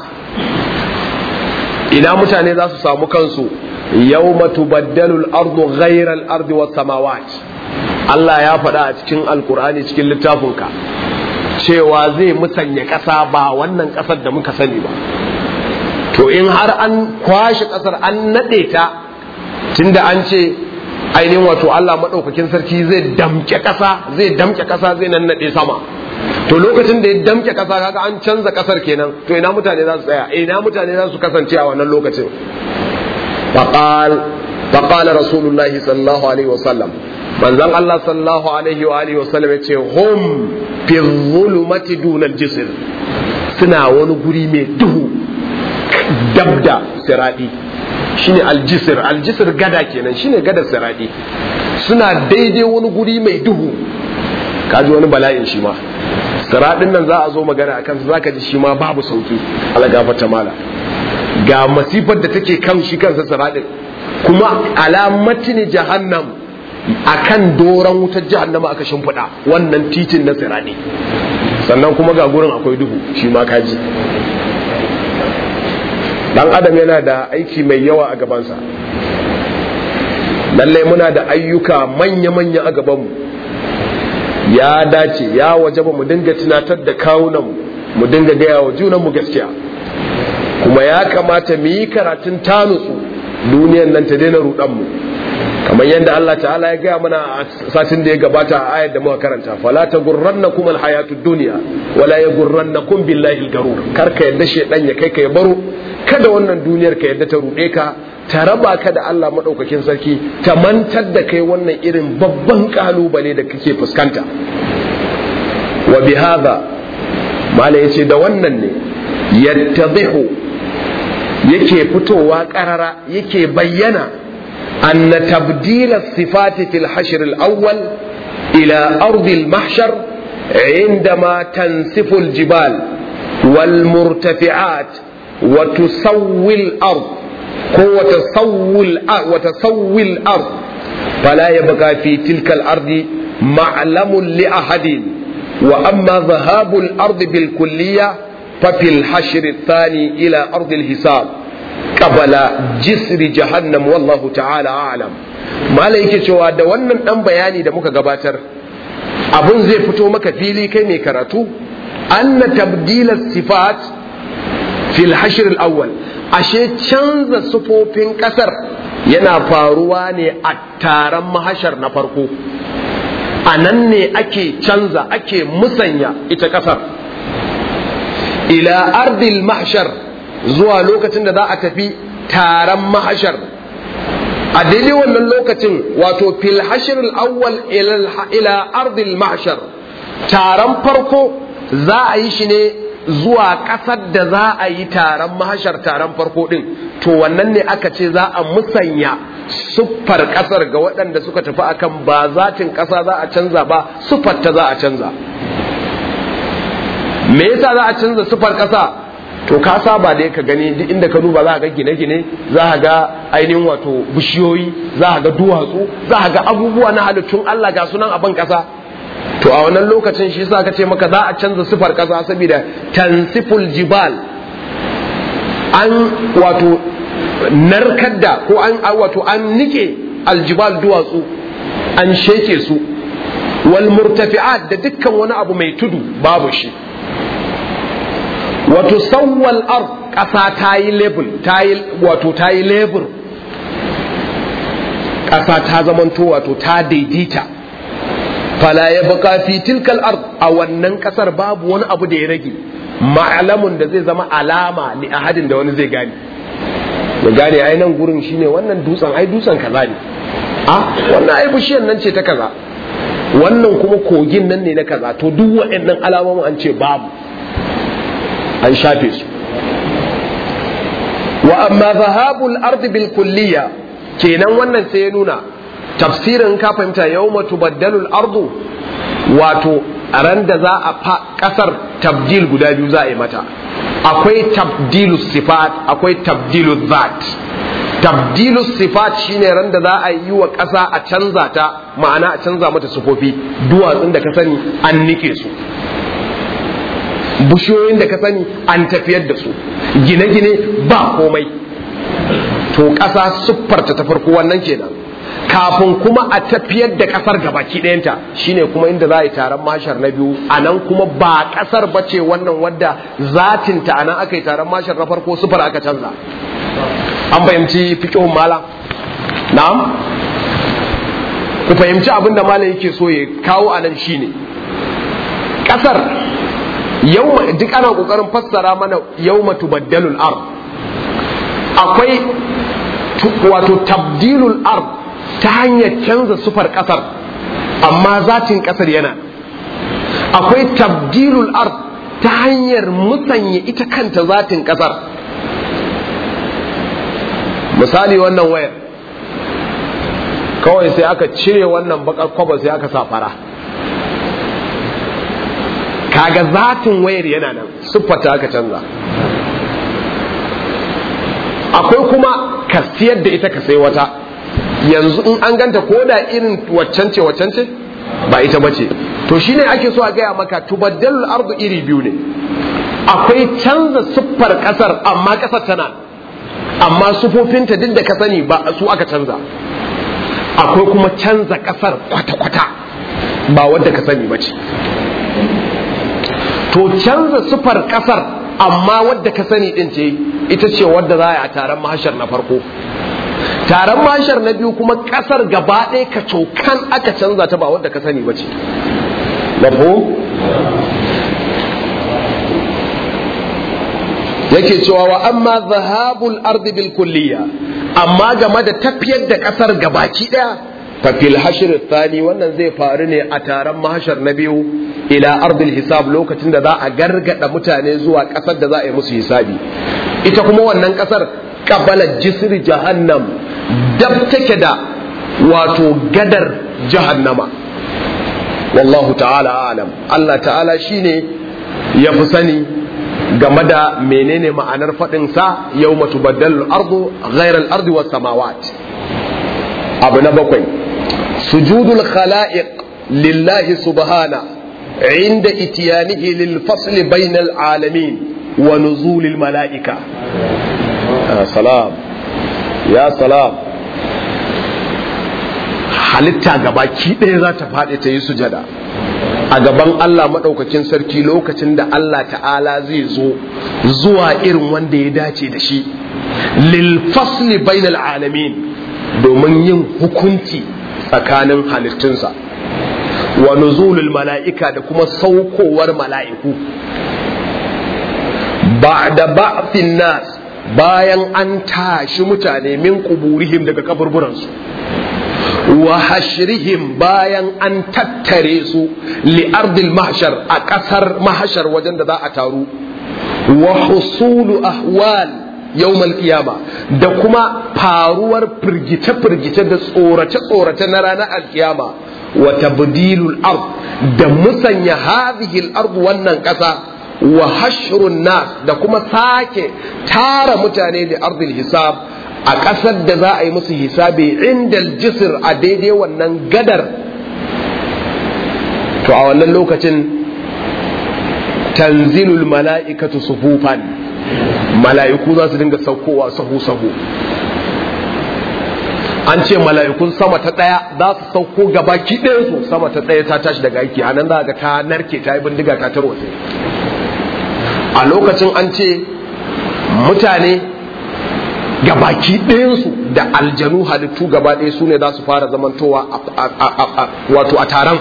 Speaker 1: ina mutane za su samu kansu yawma tubaddalu al-ardu ghayra al-ardi was samawat Allah ya faɗa a cikin alkur'ani cikin littafinka cewa zai musanya ƙasa ba wannan ƙasar da muka sani ba to in har an kwashe ƙasar an naɗe ta tunda an ce ainihin wato Allah maɗaukakin sarki zai damke ƙasa zai damke ƙasa zai nan naɗe sama to lokacin da ya damke ƙasa kaga an canza ƙasar kenan to ina mutane za su tsaya ina mutane za su kasance a wannan lokacin faqal faqala rasulullahi sallallahu alaihi wasallam manzon Allah sallallahu alaihi wa alihi wasallam ya ce hum fi zulumati dunal jisr suna wani guri mai duhu dabda siradi shine aljisir aljisir gada kenan shine gada siradi suna daidai wani guri mai duhu kaji wani bala'in shi ma siradin nan za a zo magana akan su zaka ji shi ma babu sauki Allah gafarta mala ga masifar da take kan shi kansa siradin kuma alamatin jahannam akan doron wutar jahannama aka shimfiɗa wannan titin na siradi sannan kuma ga gurin akwai duhu shi ma kaji dan adam yana da aiki mai yawa a gabansa lallai muna da ayyuka manya-manya a gabanmu ya dace ya waje ba mu dinga tunatar da kawunanmu mu dinga gaya wa junanmu gaskiya kuma ya kamata mu yi karatun tanutsu duniyan nan ta daina rudanmu kamar yadda Allah ta'ala ya gaya mana a satin da ya gabata a ayar da muka karanta fala ta gurrannakum alhayatud dunya wala yagurrannakum billahi algarur kar ka yadda shedan ya kai ka ya baro kada wannan duniyar ka yadda ta rude ka ta raba ka da Allah madaukakin sarki ta mantar da kai wannan irin babban kalubale da kake fuskanta wa bihadha mala yace da wannan ne yattadihu yake fitowa karara yake bayyana أن تبديل الصفات في الحشر الأول إلى أرض المحشر عندما تنسف الجبال والمرتفعات وتسوي الأرض وتسوي الأرض, وتسوي الأرض فلا يبقى في تلك الأرض معلم لأحد وأما ذهاب الأرض بالكلية ففي الحشر الثاني إلى أرض الحساب qabala jisri jahannam wallahu ta'ala a'lam malai yake cewa da wannan dan bayani da muka gabatar abun zai fito maka fili kai mai karatu anna tabdila sifat fil hashr al-awwal ashe canza sufofin kasar yana faruwa ne a taron mahashar na farko a nan ne ake canza ake musanya ita kasar ila ardil mahshar zuwa lokacin da za a tafi taron mahashar a daidai wannan lokacin wato fil hashr awwal ila ardil mahshar taron farko za a yi shi ne zuwa ƙasar da za a yi taron mahashar taron farko din to wannan ne aka ce za a musanya siffar ƙasar ga waɗanda suka tafi akan ba zatin ƙasa za a canza ba siffar ta za a canza me yasa za a canza siffar ƙasa to ka saba da ka gani duk inda ka duba za ga gine-gine za ga ainihin wato bishiyoyi za ga duwatsu za ga abubuwa na halittun Allah ga sunan a ban kasa to a wannan lokacin shi yasa ka ce maka za a canza sifar kasa saboda tansiful jibal an wato narkar da ko an wato an nike aljibal duwatsu an sheke su wal murtafi'at da dukkan wani abu mai tudu babu shi wato sauwal ard ƙasa ta yi lebur wato ta yi lebur ƙasa ta zamanto wato ta daidaita fala ya baka fi tilkal ard a wannan ƙasar babu wani abu da ya rage ma'alamun da zai zama alama li ahadin da wani zai gane ya gane ai nan gurin shine wannan dutsen ai dutsen kaza ne a wannan ai bishiyar nan ce ta kaza wannan kuma kogin nan ne na kaza to duk waɗannan alamomin an ce babu an shafe su wa amma zahabul ardi bil kulliya kenan wannan sai ya nuna tafsirin ka fahimta yawma tubaddalu al ardu wato a ran da za a fa kasar tabdil guda biyu za a yi mata akwai tabdilu sifat akwai tabdilu zat tabdilu sifat shine ran da za a yi wa ƙasa a canza ta ma'ana a canza mata sufofi duwatsun da ka sani an nike su bushiyoyin da ka sani an tafiyar da su gine-gine ba komai to ƙasa siffarta ta farko wannan kenan kafin kuma a tafiyar da kasar gabaki ɗayanta shine kuma inda za a yi taron mashar na biyu a nan kuma ba kasar ba ce wannan wadda zatinta a nan aka yi taron mashar na farko sufar aka canza an fahimci fikihun malam na'am ku fahimci abin da malam yake so ya kawo a nan shine kasar yau duk ana kokarin fassara mana yawma tubaddalul ard akwai wato tabdilul ard ta hanyar canza sufar kasar amma zatin kasar yana akwai tabdilul ard ta hanyar musanya ita kanta zatin kasar misali wannan wayar kawai sai aka cire wannan bakar kwaba sai aka sa fara kaga zatin wayar yana nan siffata aka canza akwai kuma ka siyar da ita ka sai wata yanzu in an ganta ko da irin waccan ce waccan ce ba ita ba ce to shine ake so a gaya maka tubaddalul ardu iri biyu ne akwai canza siffar kasar amma kasar tana amma sufofinta duk da ka sani ba su aka canza akwai kuma canza kasar kwata-kwata ba wadda ka sani ba ce to canza sufar kasar amma wadda ka sani din ce ita ce wadda za a yi a taron mahashar na farko taron mahashar na biyu kuma kasar gaba ɗaya ka cokan aka canza ta ba wadda ka sani ba ce yake cewa wa amma zahabul ardi bil kulliya amma game da tafiyar da kasar gabaki daya fa fil hashr thani wannan zai faru ne a taron mahashar na biyu ila ardil hisab lokacin da za a gargada mutane zuwa kasar da za a yi musu hisabi ita kuma wannan kasar qabala jisri jahannam dab take da wato gadar jahannama wallahu ta'ala alam Allah ta'ala shine ya fi sani game da menene ma'anar faɗinsa yau matu baddal ardu ghairar ardi was samawat abu na bakwai sujudul khala'iq lillahi subhana inda itiyanihi lil fasli bainal alamin wa nuzulil mala'ika salam ya salam halitta gabaki ɗaya za ta faɗi ta yi sujada a gaban Allah maɗaukakin sarki lokacin da Allah ta'ala zai zo zuwa irin wanda ya dace da shi lil fasli bainal alamin domin yin hukunci tsakanin halittunsa wa nuzulul mala'ika da kuma saukowar mala'iku ba'da ba'thin nas bayan an tashi mutane min kuburihim daga kaburburansu wa hashrihim bayan an tattare su li'ardil mahshar a ƙasar mahashar wajen da za a taru wa husulu ahwal yawmal qiyama da kuma faruwar firgice-firgice da tsorace-tsorace na ranar alkiyama wa tabdilul ard da musanya hadhihi al-ard wannan ƙasa wa hashrun nas da kuma sake tara mutane da ardil hisab a ƙasar da za a yi musu hisabi indal jisir a daidai wannan gadar to a wannan lokacin tanzilul mala'ikatu sufufan mala'iku za su dinga saukowa sahu-sahu an ce mala'ikun sama ta ɗaya za su sauko gabaki ɗayansu sama ta ɗaya ta tashi daga aiki a nan za ga ta narke ta yi bindiga ta tarwatse a lokacin an ce mutane gabaki ɗayansu da aljanu halittu gaba ɗaya su ne za su fara zamantowa wato a taron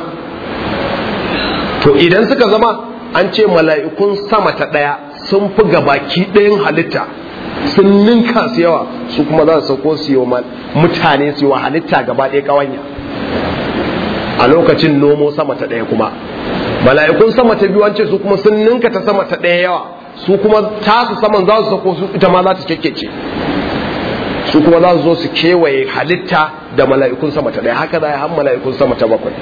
Speaker 1: to idan suka zama an ce mala'ikun sama ta ɗaya sun fi gabaki ɗayan halitta sun ninka su yawa su kuma za su sauko su yi wa mutane su yi wa halitta gaba ɗaya ƙawanya a lokacin nomo sama ta ɗaya kuma mala'ikun sama ta biyu an ce su kuma sun ninka ta sama ta ɗaya yawa su kuma tasu saman za su sauko su ita ma za ta kekkece su kuma za su zo su kewaye halitta da mala'ikun sama ta ɗaya haka za a yi mala'ikun sama ta bakwai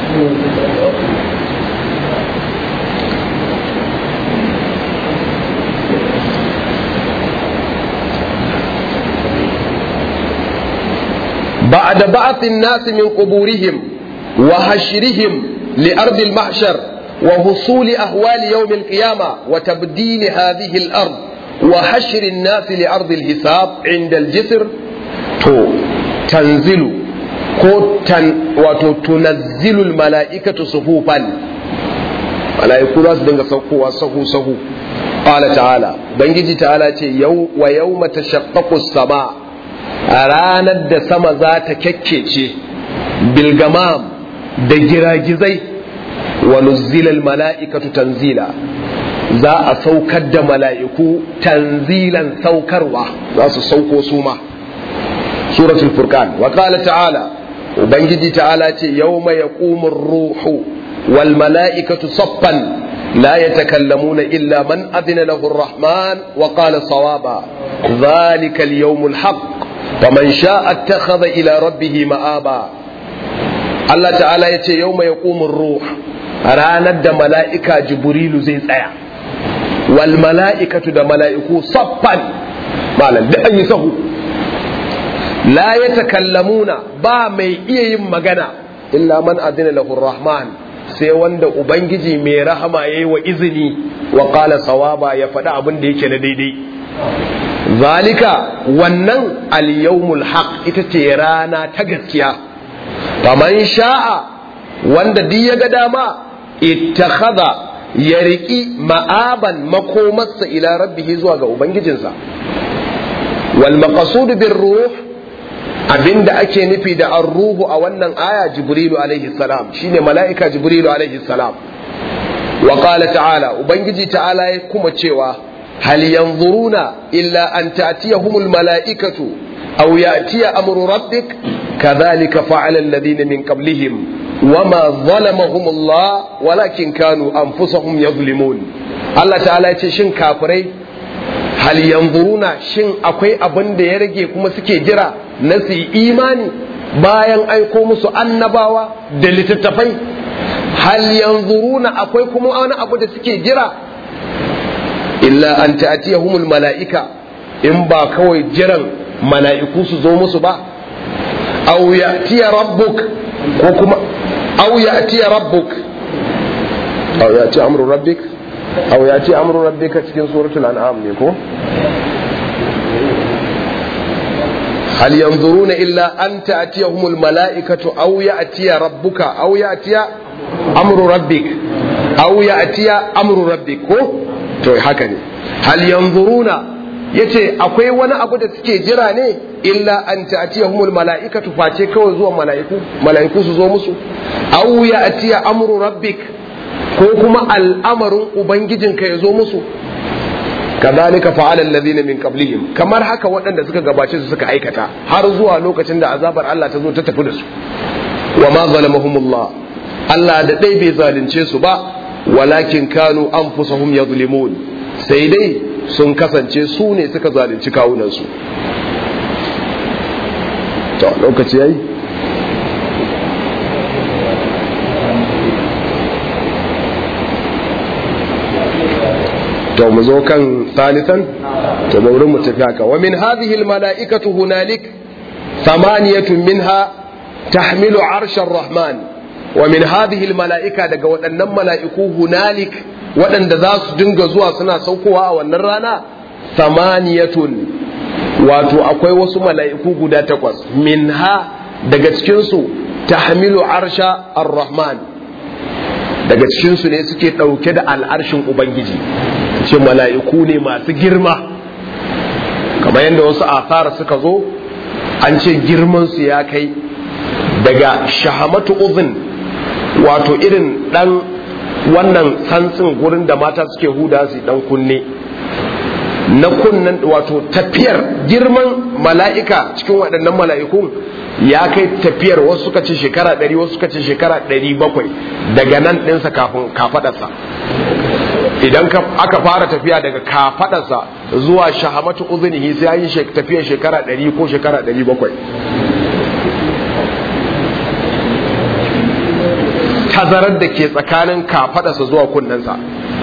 Speaker 1: بعد بعث الناس من قبورهم وحشرهم لأرض المحشر وحصول أهوال يوم القيامة وتبديل هذه الأرض وحشر الناس لأرض الحساب عند الجسر تو تنزل ko tan wato tunazzilul mala'ikatu suhufan mala'iku za su dinga saukowa sahu sahu qala ta'ala bangiji ta'ala ce yau wa yawma tashaqqaqu sama a ranar da sama za ta kyakkece bilgamam da giragizai wa nuzzilal mala'ikatu tanzila za a saukar da mala'iku tanzilan saukarwa za su sauko su ma suratul furqan wa qala ta'ala ubangiji ta'ala ce yawma yaqumur ruhu wal mala'ikatu saffan لا يتكلمون إلا من أذن له الرحمن وقال صوابا ذلك اليوم الحق ومن شاء اتخذ إلى ربه مآبا الله تعالى يتي يوم يقوم الروح ranar da mala'ika jibrilu zai tsaya wal mala'ikatu da mala'iku saffan malam da an yi sahu la ya takallamuna ba mai iya yin magana illa man adina lahu rahman sai wanda ubangiji mai rahama ya yi wa izini wa qala sawaba ya faɗi abin da yake na daidai zalika wannan al-yawmul haq ita ce rana ta gaskiya faman sha'a wanda duk ya ga dama ittakhadha ya riki ma'aban makomarsa ila rabbihi zuwa ga ubangijinsa wal maqsud bir ruh abinda ake nufi da ar-ruhu a wannan aya jibrilu alaihi salam shine mala'ika jibrilu alaihi salam wa qala ta'ala ubangiji ta'ala ya kuma cewa hal yanzuruna illa an ta'tiyahumul mala'ikatu aw ya'tiya amru rabbik kadhalika fa'ala alladhina min qablihim wama zalamahum Allah walakin kanu anfusahum yadhlimun Allah ta'ala ya ce shin kafirai hal yanzuruna shin akwai abin da ya rage kuma suke jira na su imani bayan aiko musu annabawa da littattafai hal yanzuruna akwai kuma wani abu da suke jira illa an ta'tiyahumul mala'ika in ba kawai jiran mala'iku su zo musu ba aw ya'tiya rabbuk ko kuma aw ya'tiya rabbuk aw ya'ti amru rabbik aw ya'ti amru rabbika cikin suratul an'am ne ko هل ينظرون إلا أن تأتيهم الملائكة أو يأتي ربك أو يأتي أمر ربك أو يأتي أمر ربك to haka ne hal yanzuruna yace akwai wani abu da suke jira ne illa an ta'tiyahumul mala'ikatu face kawai zuwa mala'iku mala'iku su zo musu aw ya'tiya amru rabbik ko kuma al'amarin ubangijinka ya zo musu kadhalika fa'ala alladhina min qablihim kamar haka waɗanda suka gabace su suka aikata har zuwa lokacin da azabar Allah ta zo ta tafi da su wa ma zalamahumullah Allah da dai bai zalunce su ba walakin kanu anfusahum yadhlimun sai dai sun kasance su ne suka zalunci kawunan su to lokaci yayi to mu zo kan salisan to baurin mu tafi haka wa min hadhihi al mala'ikatu hunalik thamaniyatun minha tahmilu arsha rahman wa min hadhihi al mala'ika daga waɗannan mala'iku hunalik waɗanda za su dinga zuwa suna saukowa a wannan rana thamaniyatun wato akwai wasu mala'iku guda takwas minha daga cikin su tahmilu arsha ar-rahman daga cikin su ne suke ɗauke da al'arshin ubangiji ce mala'iku ne masu girma kamar yadda wasu asara suka zo an ce girmansu ya kai daga shahamatu uzun wato irin dan wannan santsin gurin da mata suke huda su dan kunne na kunnen wato tafiyar girman mala'ika cikin waɗannan mala'ikun ya kai tafiyar wasu suka ce shekara ɗari wasu suka ce shekara ɗari bakwai daga nan ɗinsa kafin kafaɗarsa idan aka fara tafiya daga kafadarsa zuwa shahamatu uzunihi sai ya yi tafiyar shekara 100 ko shekara 700 tazarar da ke tsakanin kafadarsa zuwa kunnensa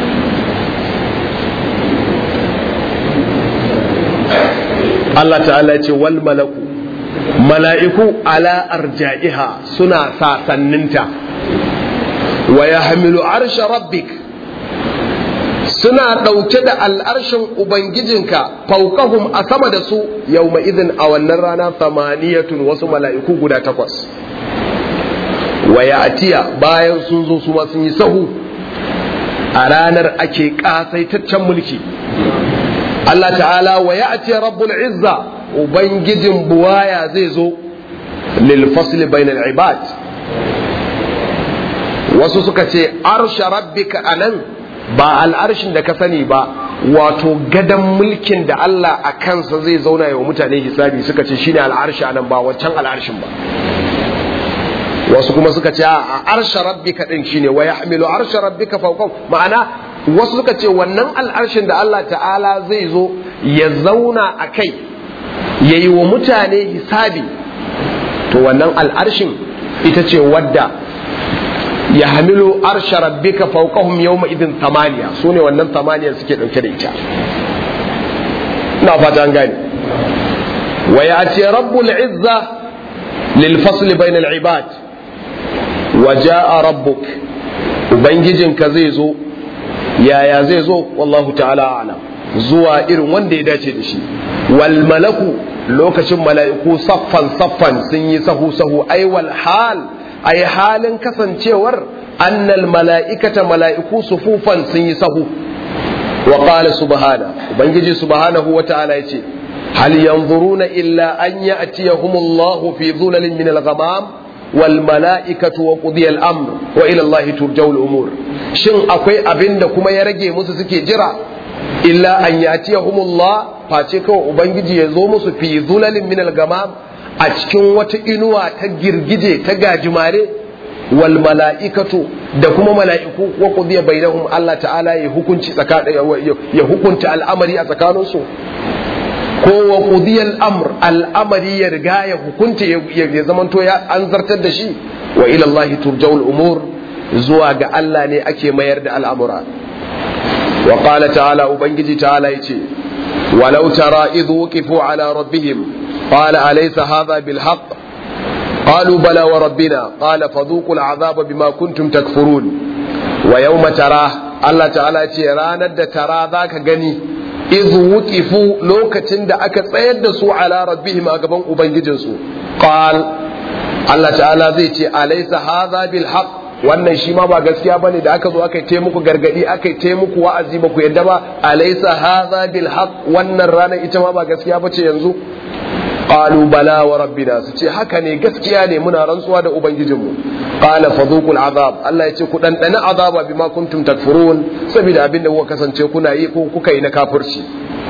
Speaker 1: Allah ta'ala ce wal malaku mala'iku ala arja'iha suna sasanninta wa yahmilu arsha rabbik suna ɗauke da al'arshin Ubangijinka faukahum a sama da su yau izin a wannan rana samaniyatun wasu mala'iku guda takwas wa ya'tiya bayan sun zo su ma sun yi sahu a ranar ake kasaitaccen mulki Allah ta'ala wa ya'ti rabbul izza ubangijin buwaya zai zo lil fasli bainal ibad wasu suka ce arsha rabbika anan ba al'arshin da ka sani ba wato gadan mulkin da Allah a kansa zai zauna yawa mutane hisabi suka ce shine al'arshi anan ba wancan al'arshin ba wasu kuma suka ce a arsha rabbika din shine wa yahmilu arsha rabbika fawqahu ma'ana wasu suka ce wannan al'arshin da Allah ta'ala zai zo ya zauna a kai yayi wa mutane hisabi to wannan al'arshin ita ce wadda ya hamilu arsha rabbika fawqahum yawma idin tamaniya sune wannan tamaniya suke dauke da ita ina fata an gane wa ya'ti rabbul izza lil fasl bainal ibad wa jaa rabbuk ubangijinka zai zo yaya zai zo wallahu ta'ala a'lam zuwa irin wanda ya dace da shi wal malaku lokacin mala'iku saffan saffan sun yi sahu sahu ai wal hal ai halin kasancewar annal mala'ikata mala'iku sufufan sun yi sahu wa qala subhana ubangiji subhanahu wa ta'ala yace hal yanzuruna illa an ya'tiyahumullahu fi dhulalin min al-ghamam wal mala'ikatu wa qudiya al-amr wa ila Allah turja'u al-umur shin akwai abinda kuma ya rage musu suke jira illa an ya'tiyahumullah face kawai ubangiji ya zo musu fi dhulalin min al-ghamam a cikin wata inuwa ta girgije ta gajimare wal mala'ikatu da kuma mala'iku wa qudiya bainahum Allah ta'ala ya hukunci tsakanin ya hukunta al'amari a tsakaninsu ko wa qudiya al'amr al'amari ya riga ya hukunta ya zamanto ya an zartar da shi wa ila Allah turja'ul umur zuwa ga Allah ne ake mayar da al'amura wa qala ta'ala ubangiji ta'ala yace walau tara idh wuqifu ala rabbihim قال أليس هذا بالحق قالوا بلى وربنا قال فذوقوا العذاب بما كنتم تكفرون ويوم تراه الله تعالى رانا ترى ذاك غني إذ وقفوا لوكتن دا أكا تسيد سو على ربهم أقبان أبنججنسو قال الله تعالى زي أليس هذا بالحق wannan shi ma ba gaskiya bane da aka zo aka yi muku gargadi aka yi muku wa'azi ba ku yadda ba alaysa hadha bil haqq wannan ranar ita ma ba gaskiya bace yanzu qalu bala wa rabbina su ce haka ne gaskiya ne muna rantsuwa da ubangijinmu qala fadhuqul azab Allah ya ce ku dan dana azaba bima kuntum takfurun saboda abin da kuka kasance kuna yi ko kuka yi na kafirci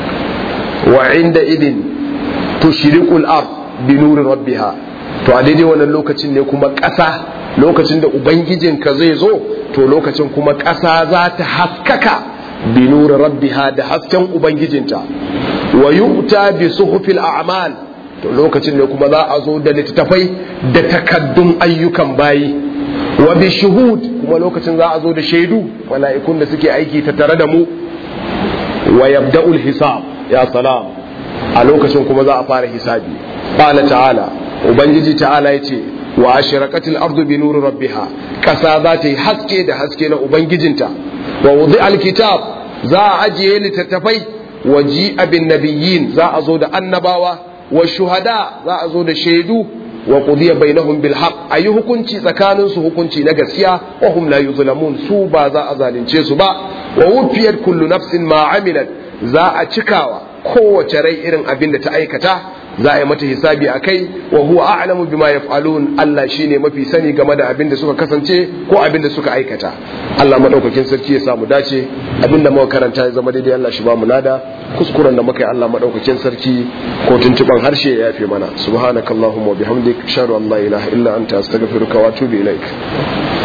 Speaker 1: wa inda idin tushrikul ard bi nuri rabbiha to a daidai wannan lokacin ne kuma ƙasa lokacin da ubangijinka zai zo to lokacin kuma ƙasa za ta haskaka bi nuri rabbiha da hasken ubangijinta wa yu'ta bi suhufil a'mal to lokacin ne kuma za a zo da littattafai da takaddun ayyukan bayi wa bi shuhud kuma lokacin za a zo da shaidu mala'ikun da suke aiki ta tare da mu wa yabda'ul hisab ya salam a lokacin kuma za a fara hisabi qala ta'ala ubangiji ta'ala yace wa ashraqatil ardu bi nuri rabbiha kasa za ta yi haske da haske na ubangijinta wa wudi'al kitab za a ajiye littattafai wa ji'a bin nabiyyin za a zo da annabawa wa shuhada za a zo da shaidu wa qudiya bainahum bil haqq ayi hukunci tsakanin su hukunci na gaskiya wa hum la yuzlamun su ba za a zalunce su ba wa wufiyat kullu nafsin ma amilat za a cikawa kowace rai irin abin da ta aikata za a yi mata hisabi a kai wa huwa a'lamu bima yaf'alun Allah shine mafi sani game da abin da suka kasance ko abin da suka aikata Allah madaukakin sarki ya samu dace abin da muka karanta ya zama daidai Allah shi ba mu nada kuskuren da muka yi Allah madaukakin sarki ko tuntuban harshe ya yafe mana subhanakallahumma wa bihamdik ashhadu an la ilaha illa anta astaghfiruka wa atubu ilaik